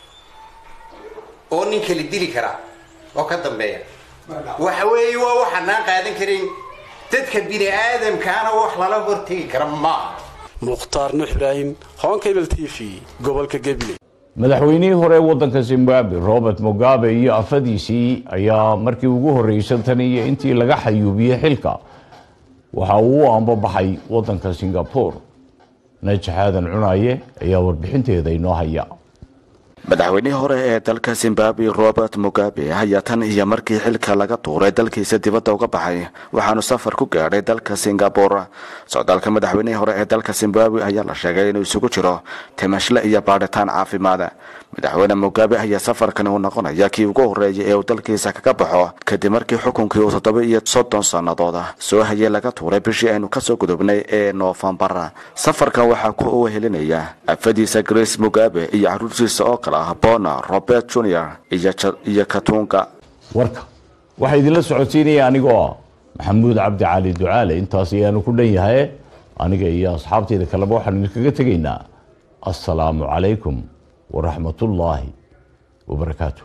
oo nin kala dili karaa oo ka dambeeya waxa weeye waa waxaanaan qaadan karin dadka bini aadamkaana wax lala hortegi kara maaha mukhtaar nuux ibraahim honkabel t v gobolka gabiley madaxweynihii hore waddanka zimbabwe robert mugabe iyo afadiisii ayaa markii ugu horreysay tan iyo intii laga xayuubiyey xilka waxa uu u ambabaxay waddanka singapore najax aadan cunaye ayaa warbixinteeda inoo haya madaxweynihii hore ee dalka zimbabwe robert mugabe ayaa tan iyo markii xilka laga tuuray dalkiisa dibadda uga baxay waxaanu safar ku gaadhay dalka singabore socdaalka madaxweynihii hore ee dalka zimbabwe ayaa la sheegay inuu isugu jiro timashle iyo baadhitaan caafimaad madaxweyne mugabe ayaa safarkani uu noqonaya kii ugu horreeyay ee uu dalkiisa kaga baxo kadib markii xukunkii uu toddoba iyo soddon sannadood soo hayay laga tuuray bishii aynu kasoo gudubnay ee noofembar safarkan waxaa ku wehelinaya afadiisa grace mugabe iyo caruurtiisa oo kale ah bona robert junior iyo katunga warka waxaa idinla socodsiinaya anigoo ah maxamuud cabdi cali ducaale intaas ayaanu ku dhan yahay aniga iyo asxaabteyda kaleba waxaanu idinkaga tegaynaa assalaamu calaykum waraxmat ullaahi wabarakaatu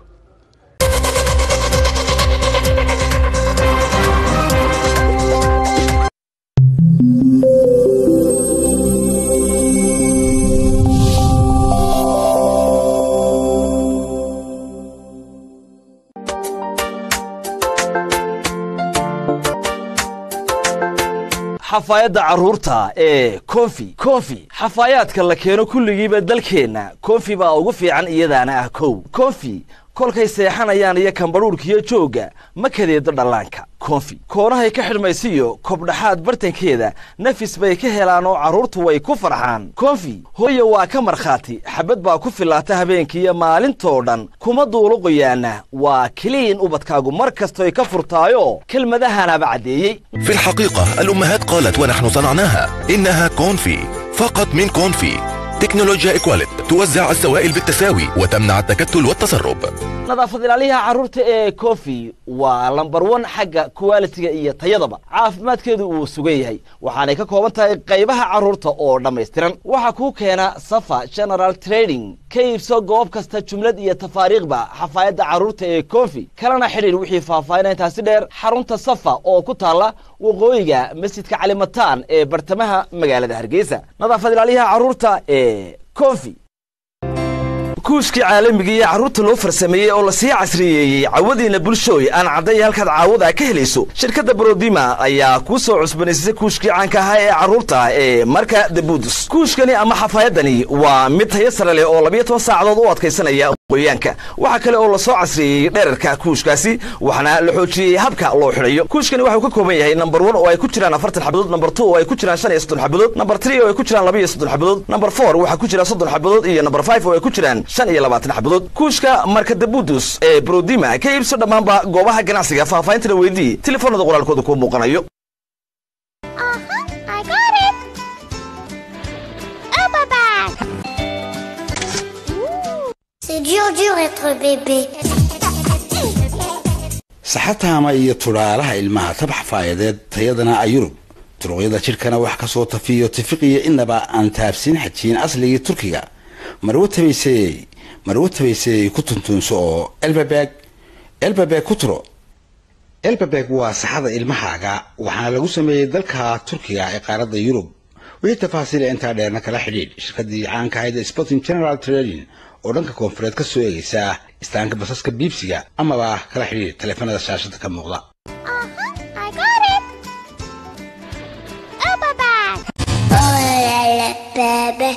xafaayadda carruurta ee konfi konfi xafaayaadka la keeno kulligiiba dalkeenna konfi baa ugu fiican iyadaana ah kow konfi kolkay seexanayaan iyo kambadhuurkiyo joogga ma kadeedo dhallaanka konfi koonahay ka xidhmaysiyo kobdhaxaad bartankeeda nafis bay ka helaan oo carruurtu way ku farxaan konfi hooya waa ka markhaati xabad baa ku fillaata habeenkiiyo maalintoo dhan kuma duuluqoyaana waa keliin ubadkaagu mar kastoy ka furtaayo kelmadahanaba caddeeyey في الحقيقة الأمهات قالت ونحن صنعناها إنها كونفي فقط من كونفي تكنولوجيا إكواليت توزع السوائل بالتساوي وتمنع التكتل والتسرب nadaafad ilaaliyaha carruurta ee kofi waa lambar wan xagga kuwaalitiga iyo tayadaba caafimaadkeedu uu sugan yahay waxaanay ka kooban tahay qaybaha carruurta oo dhammaystiran waxaa kuu keena safa general trading ka iibso goob kasta jumlad iyo tafaariikhba xafaayadda carruurta ee kofi kalena xidhiir wixii faahfaahinaa intaasi dheer xarunta safa oo ku taalla waqooyiga masjidka calimataan ee bartamaha magaalada hargeysa nadaafad ilaaliyaha carruurta ee kofi kuushkii caalamiga iyo carruurta loo farsameeyey oo lasii casriyeeyey cawadiina bulshooy aan cadday halkaad caawada ka helayso shirkadda brodima ayaa kuu soo cusbanaysay kuushkii caanka ahaa ee carruurta ee marka debudus kuushkani ama xafaayadani waa mid tayo sare leh oo labiyo toban saacadood u adkaysanaya qoyaanka waxaa kale oo lasoo casriyeeyey dherarka kuushkaasi waxaana la xoojiyey habka loo xidhayo kuushkani waxuu ka kooban yahay number one oo ay ku jiraan afartan xabadood number two oo ay ku jiraan shan iyo soddon xabadood number three oo ay ku jiraan laba iyo soddon xabadood number four waxaa ku jira soddon xabadood iyo number five oo ay ku jiraan shan iyo labaatan xabadood kuushka marka debudus ee brodima ka iibso dhammaanba goobaha ganacsiga faahfaahintana weydii telefoonada qoraalkooda kuu muuqanayo I got it! Oh, papa! C'est dur, dur être bébé. saxataama iyo tudhaalaha ilmaha tab xafaayadeed tayadana a yurub turuqyada jidhkana wax ka soo tafiyo tifiqiyo inaba aan taabsin xajiin asligii turkiga marwo tabaysey marwo tabaysey ku tuntuunso oo elbabeg elbabeg ku turo elbabeg waa saxada ilmahaaga waxaana lagu sameeyey dalka turkiga ee qaaradda yurub wixii tafaasiila intaa dheerna kala xidhiidh shirkadii caanka ahayd ee sporting general trading oo dhanka koonfureed ka soo eegaysa istaanka basaska biibsiga amaba kala xidhiidh taleefanada shaashada ka muuqda I got it! Oh, papa! Oh là là, bébé.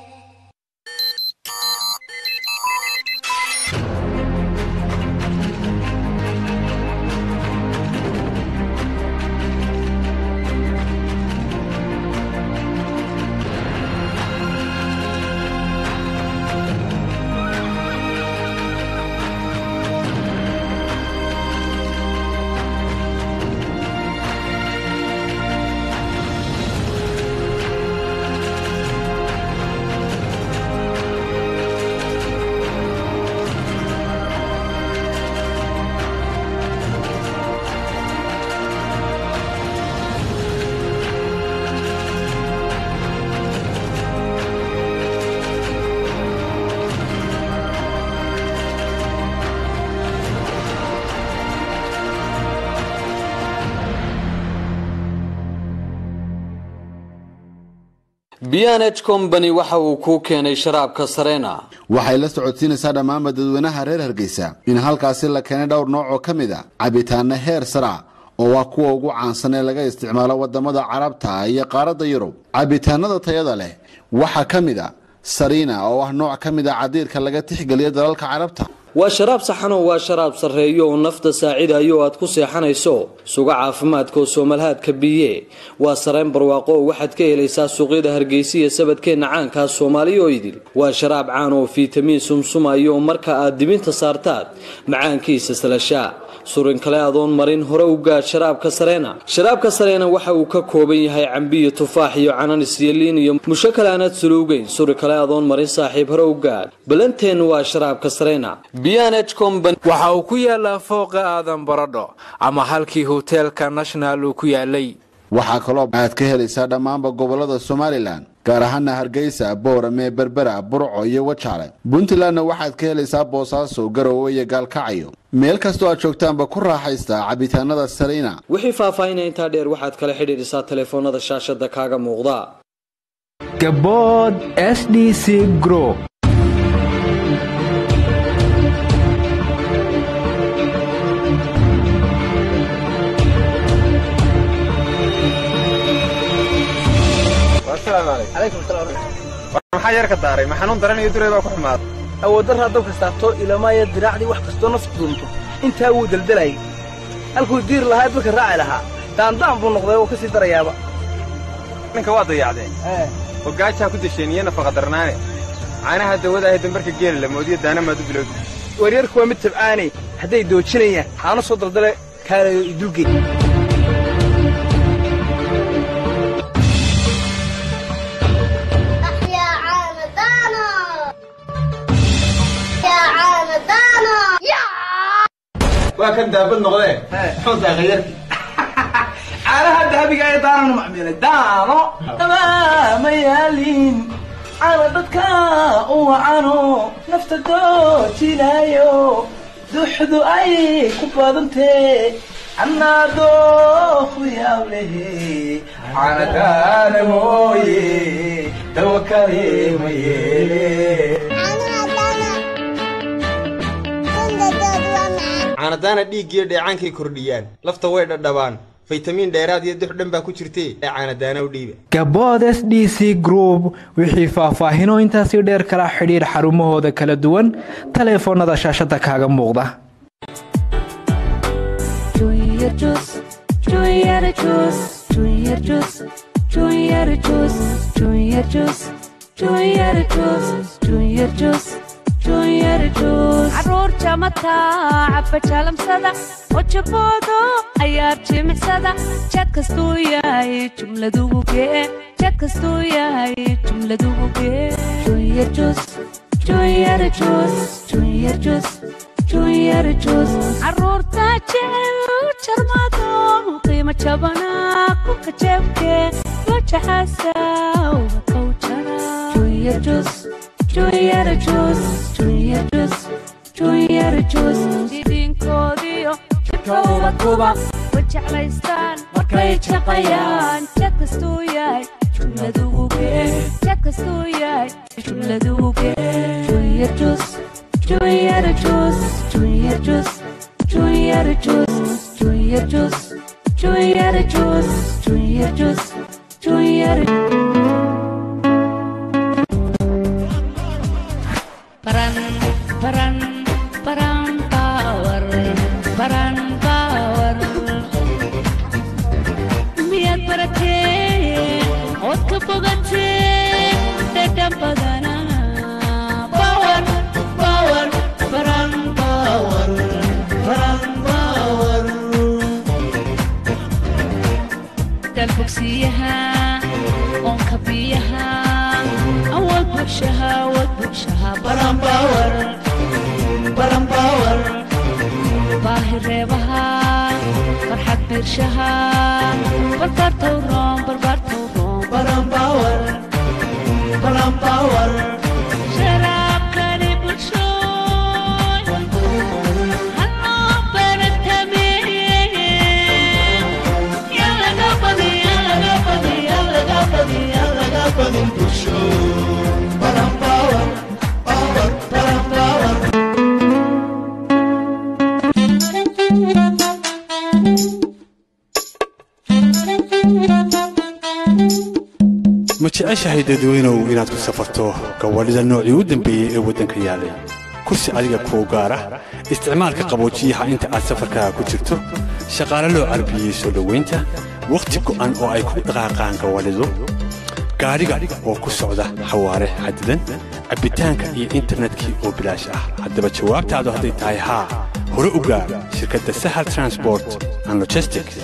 bnh combany waxa uu kuu keenay sharaabka sarena waxay la socodsiinaysaa dhammaanba dadweynaha reer hargeysa in halkaasi la keenay dhowr nooc oo ka mid a cabitaana heer sara oo waa kuwa ugu caansan ee laga isticmaalo wadamada carabta iyo qaaradda yurub cabitaanada tayada leh waxaa ka mid a sarina oo ah nooc ka mid a cadiirka laga tixgeliya dalalka carabta waa sharaab saxanoo waa sharaab sarreeyo oo nafta saacidayo oo aad ku seexanayso suga caafimaadka oo soomalhaadka biye waa sareen barwaaqo oo waxaad ka helaysaa suuqyada hargeysa iyo sabadkeenna caankaa soomaaliya oo idil waa sharaab caan oo fiitamiin sumsumayo oo marka aad dibinta saartaad macaankiisa salashaa surin kale adoon marin hore u gaadh sharaabka sareena sharaabka sareena waxa uu ka kooban yahay cambiyo tufaax iyo cananis iyo liin iyo musho kale aanaad suluugeyn suri kale adoon marin saaxiib hore u gaadh balanteennu waa sharaabka sareena waxa uu ku yaalaa fooqa aadan baradho ama halkii hoteelka national uu ku yaalay waxaa kaloo aad ka helaysaa dhammaanba gobolada somalilan gaar ahaana hargeysa boorame berbera burco iyo wajaale puntlandna waxaad ka helaysaa boosaaso garowe iyo gaalkacyo meel kastoo aad joogtaanba ku raaxaysta cabitaanada sarina wixii faahfaahinaya intaa dheer waxaad kala xidhiidhisaa telefoonada shaashada kaaga muuqda gabood s d c gro maxaa yarka daaray ma xanuun daran iyo duray baa ku xumaaday awooddarraa dabka saarto ilamaaya diraacdii wax kastoo naftu dunto intaa wuu deldelayay halkuu diir lahaa dadka raaci lahaa daandaan buu noqday oo ka sii darayaaba ninka waa dayacdeen hogaajaa ku desheen iyo nafaqa darnaane caanaha dawada ahe dambarka geela la moodiyo daana maad u bilowdi waryarku waa mid tabcaanay hadday doojinayaan haana soo daldale kaalayo idulgey waa kan daabad noqdee muxuu daaqay yarkii caanaha dahabiga ee daananu macmiilay daano ma yaalin caana dadka u wacano nafta doojinaayo duxdu ay ku badantee annaado ku yaab lehe caana daana mooye dawa kale ma yeele caanadaana dhiiggiyo dheecaankay kordhiyaan lafta way dhadhabaan faytamiin dheeraad iyo dux dhan baa ku jirtee ee caanadaana u dhiiba gabood s d c group wixii faahfaahino intaasii dheer kala xidhiir xarumahooda kala duwan taleefoonnada shaashada kaaga muuqda caruur jamata cabba jaalamsada hojaboodo ayaar jimicsada jad kastuu yahay jumladugu gee jad kastuu yahay jumladugu gee junior juice junior juice junior juice junior juice caruurta jecel jarmado qiimo jabana kuka jeebke wajaxasa ubatow jara junior juice junior juice junior juice junior juice jidinkoodiyo jidkooda kuba wajeclaystaan markay jaqayaan jad kastuu yahay jumladugu gee jad kastuu yahay jumladugu gee junior juice junior juice junior juice junior juice junior juice junior juice junior juice junior Paran, paran, paran power, paran power. Miyaad baratee ood ka bogatee dhadhan badana power, power, paran power, paran power. dalbogsiyaha oonka biyaha awood bugshaha awood bugshaha baranbawar baranbawar baahi reebaha farxad biirshaha barbaartow roon barbaartow roon baranbawar baranbawar sharaabkani bulshooy hanoo baratameeye yalaga badi yalaga badi yalaga badi yalaga badi bulsho baranbawar bawar baranbawar ma jeceshahay dadweynow inaad ku safarto gawadhida noocii u dambeeyey ee waddanka yaallay kursi adiga kuu gaara isticmaalka qaboojiyaha inta aad safarkaaga ku jirto shaqaale loo carbiyey soo dhowaynta wakhti go'an oo ay ku dhaqaaqaan gawadhidu gaadhiga oo ku socda xawaare xadidan cabbitaanka iyo internetkii oo bilaash ah haddaba jawaabtaadu hadday tahay haa hore u gaar shirkadda sahal transport and logistics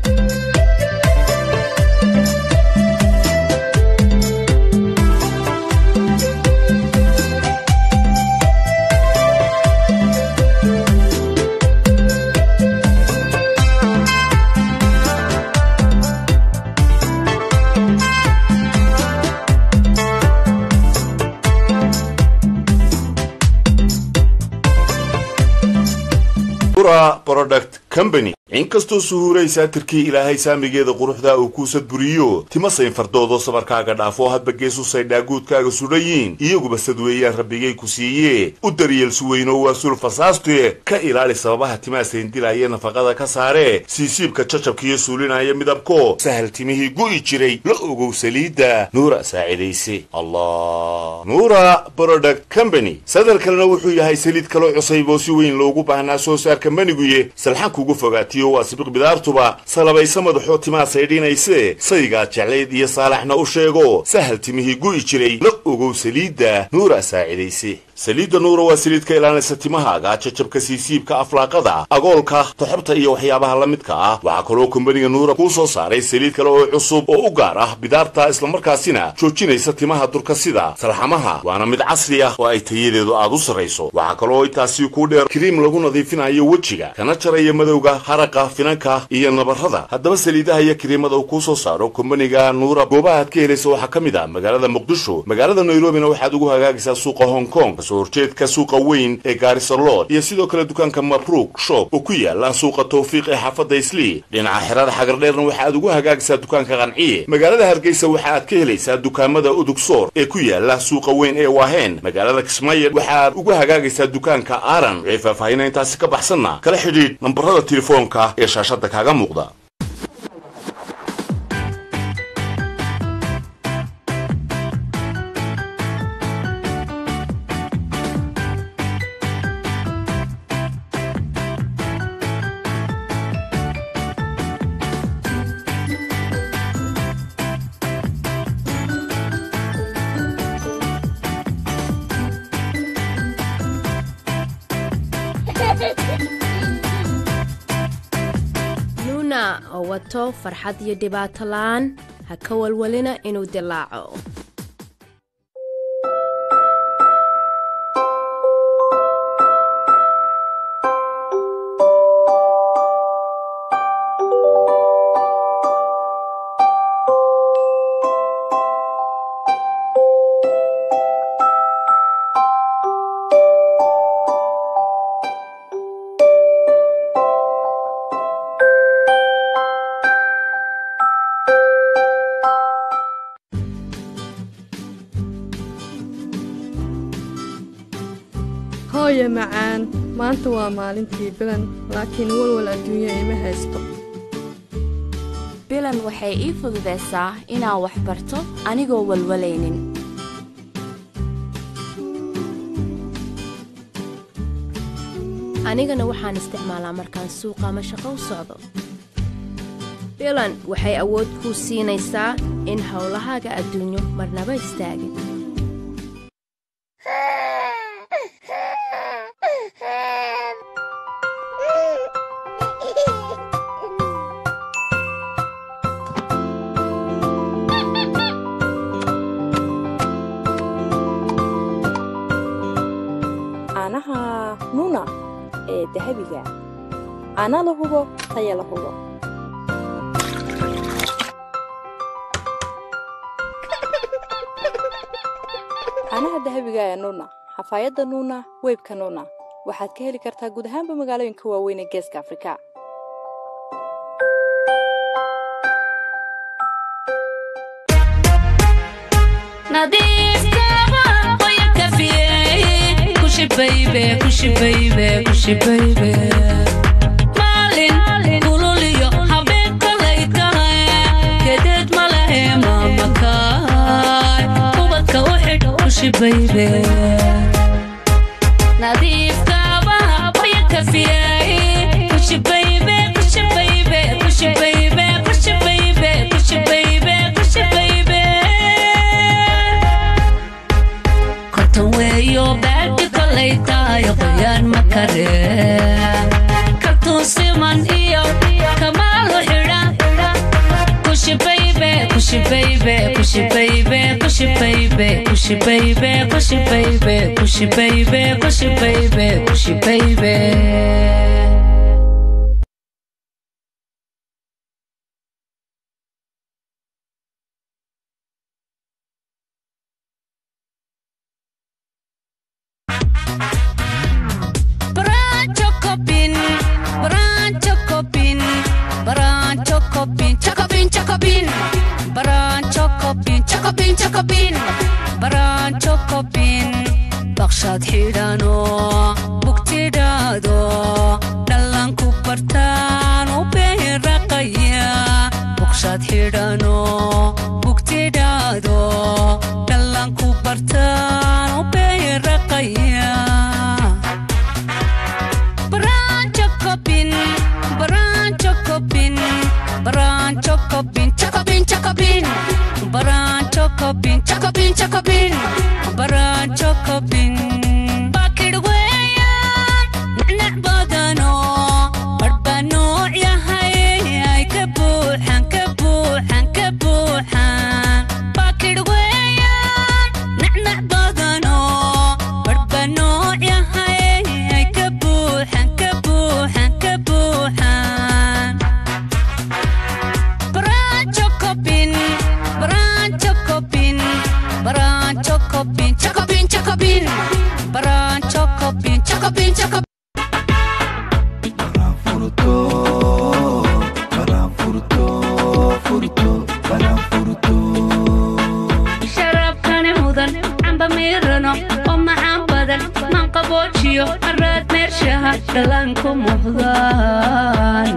ura product company inkastoo suhuuraysaa tirkii ilaahay saamigeeda quruxda uu kuu sadburiyo tima saynfardoodo sabarkaaga dhaafoo hadba geesu saydhaaguudkaaga sudhayiin iyaguba sadweeyaan rabbigay ku siiye u daryeel suweyno waa sul fasaaste ka ilaali sababaha timaa sayndilaya nafaqada ka saare siisiibka jajabkiiyo suulinaya midabko sahal timihii gu'i jiray la ogow saliidda nuura saacidayse allah nuura product company sadal kalena wuxuu yahay saliid kaloo cusayb oo si weyn loogu baahnaa soo saarka maniguye salxan kugu fogaatiyo waa sibiq bidaartuba salabaysa madaxoo timaa saydhinayse saygaad jeclayd iyo saalaxna u sheego sahal timihii gu'i jiray la ogow saliidda nuura saacidayse saliidda nuura waa saliid ka ilaalinaysa timahaaga jajabka siisiibka aflaaqada agoolka toxobta iyo waxyaabaha la midka ah waxaa kaloo kombaniga nuura kuu soo saaray saliid kale oo cusub oo u gaar ah bidaarta islamarkaasina joojinaysa timaha durka sida salxamaha waana mid casri ah oo ay tayadeedu aad u sarrayso waxaa kaloo intaasi kuu dheer kiriim lagu nadiifinayo wejiga kana jaraya madowga haraqa finanka iyo nabarrada haddaba saliidaha iyo kiriimada uu kuu soo saaro kombaniga nuura goobaha aad ka helaysa waxaa ka mid ah magaalada muqdisho magaalada nairobina waxaad ugu hagaagaysaa suuqa hong kong kasoo horjeedka suuqa weyn ee gaarisalod iyo sidoo kale dukaanka mabruuk shop oo ku yaala suuqa tawfiiq ee xaafadda islii dhinaca xerada xagardheerna waxa aad ugu hagaagaysaa dukaanka qanciye magaalada hargeysa waxa aad ka helaysaa dukaamada udugsoor ee ku yaala suuqa weyn ee waaheen magaalada kismaayo waxaad ugu hagaagaysaa dukaanka aaran wixii faahfaahina intaasi ka baxsanna kala xidhiidh nambarada telefoonka ee shaashadda kaaga muuqda nuuna oo wato farxad iyo dhibaato la'aan ha ka walwalina inuu dilaaco hooye macaan maanta waa maalintii bilan laakiin walwal adduunya ima haysto bilan waxay ii fududaysaa inaan wax barto anigoo walwalaynin anigana waxaan isticmaalaa markaan suuqa ama shaqo u socdo bilan waxay awood kuu siinaysaa in howlahaaga adduunyo marnaba istaagin caanaha nuna ee dahabiga caana la hubo taya la hubo caanaha dahabiga ee nuna xafaayadda nuna weybka nuna waxaad ka heli kartaa guud ahaanba magaalooyinka waaweyn ee geeska afrika maalin kululiyo habeen kolay tahay gedeed ma lehe maamakaay ubadka u xidh kushibaybe nadiifkaabaha waya kafiyay kushibaybe kushibaybe kushibaybe kushibaybe kushibaybe kushibaybe kortan weeyo baadhi kolay tahay qoyaan ma kare kaltuun siman iyo kamaalu xidha kushibaybe kushibaybe kushibaybe kushibaybe kushibaybe kushibaybe kushibaybe kushibaybe kushibaybe Brancho copin, brancho copin, brancho copin, chocopin, chocopin, brancho copin, chocopin, chocopin, brancho copin, baqshad xidhano, bugtidhaado, dhalanku bartaan u beeraqaya, baqshad xidhano, bugtidhaado, dhalanku bartaan u beeraqaya. Brancho copin, brancho copin, brancho copin, chocopin, chocopin, brancho copin, chocopin, chocopin, brancho copin. Bakid weeyaan, nacnac badano, barba nooc yahay, ay ka buuxan, ka buuxan, ka buuxan. Bakid weeyaan, nacnac badano, barba nooc yahay, ay ka buuxan, ka buuxan, ka buuxan. Brancho copin, brancho copin, brancho copin, chocopin, chocopin, moodiyo araad meershaha dhallaanku muuqdaan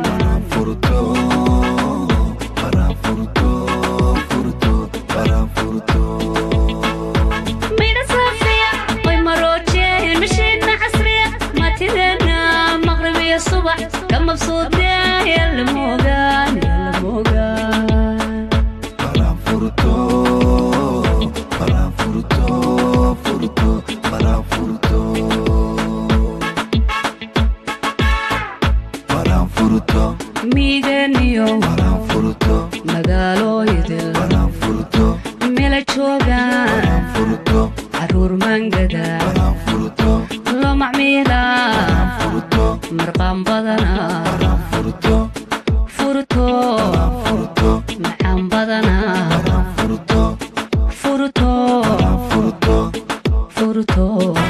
midha saafiya way maroojeen mishiidna casriya maatideena maqrib iyo subax ka mabsuudeen yalla moogaan yalla moogaan miiganiyo magaalooyidil mela joogaan caruur mangada loo macmiila marqaan badana furto macaan badana furto furto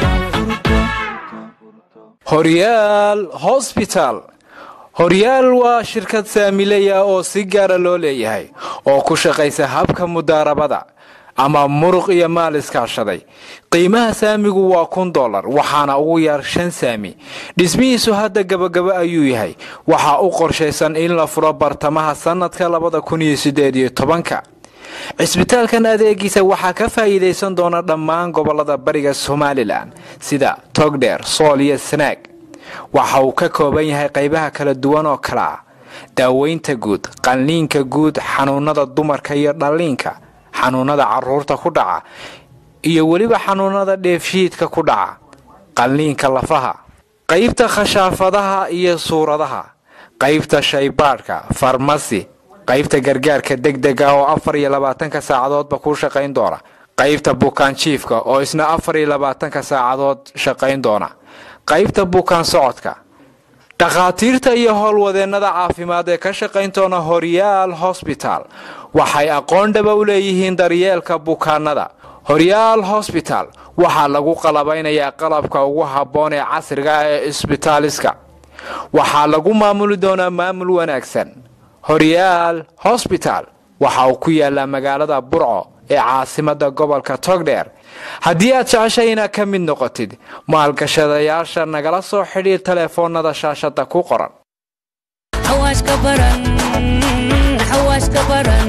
horyaal hosbital horyaal waa shirkad saamileya oo si gaara loo leeyahay oo ku shaqaysa habka mudaarabada ama muruq iyo maal iskaashaday qiimaha saamigu waa kun dolar waxaana ugu yar shan saami dhismihiisu hadda gabagaba ayuu yahay waxaa u qorshaysan in la furo bartamaha sannadka labada kun iyo sideed iyo tobanka cisbitaalkan adeegiisa waxaa ka faa'iidaysan doona dhammaan gobolada bariga somalilan sida togdheer sool iyo sanaag waxa uu ka kooban yahay qaybaha kala duwan oo kale ah daaweynta guud qalliinka guud xanuunada dumarka iyo dhalliinka xanuunada caruurta ku dhaca iyo weliba xanuunada dheefshiidka ku dhaca qalliinka lafaha qaybta khashaafadaha iyo suuradaha qaybta shaybaadhka farmasi qaybta gargaarka degdega oo afar iyo labaatanka saacadoodba ku shaqayn doona qaybta bukaanjiifka oo isna afar iyo labaatanka saacadood shaqayn doona qaybta bukaan socodka dhakhaatiirta iyo howlwadeennada caafimaad ee ka shaqayn doona horyaal hosbital waxay aqoon dhaba u leeyihiin daryeelka bukaanada horyaal hosbital waxaa lagu qalabaynayaa qalabka ugu habboon ee casriga ah ee isbitaaliska waxaa lagu maamuli doonaa maamul wanaagsan horyaal hosbital waxa uu ku yaalaa magaalada burco ee caasimada gobolka togdheer haddii aad jeceshay inaad ka mid noqotid maalgashadayaasha nagala soo xidhiir teleefoonada shaashada ku qoran xawaashka baran xawaashka baran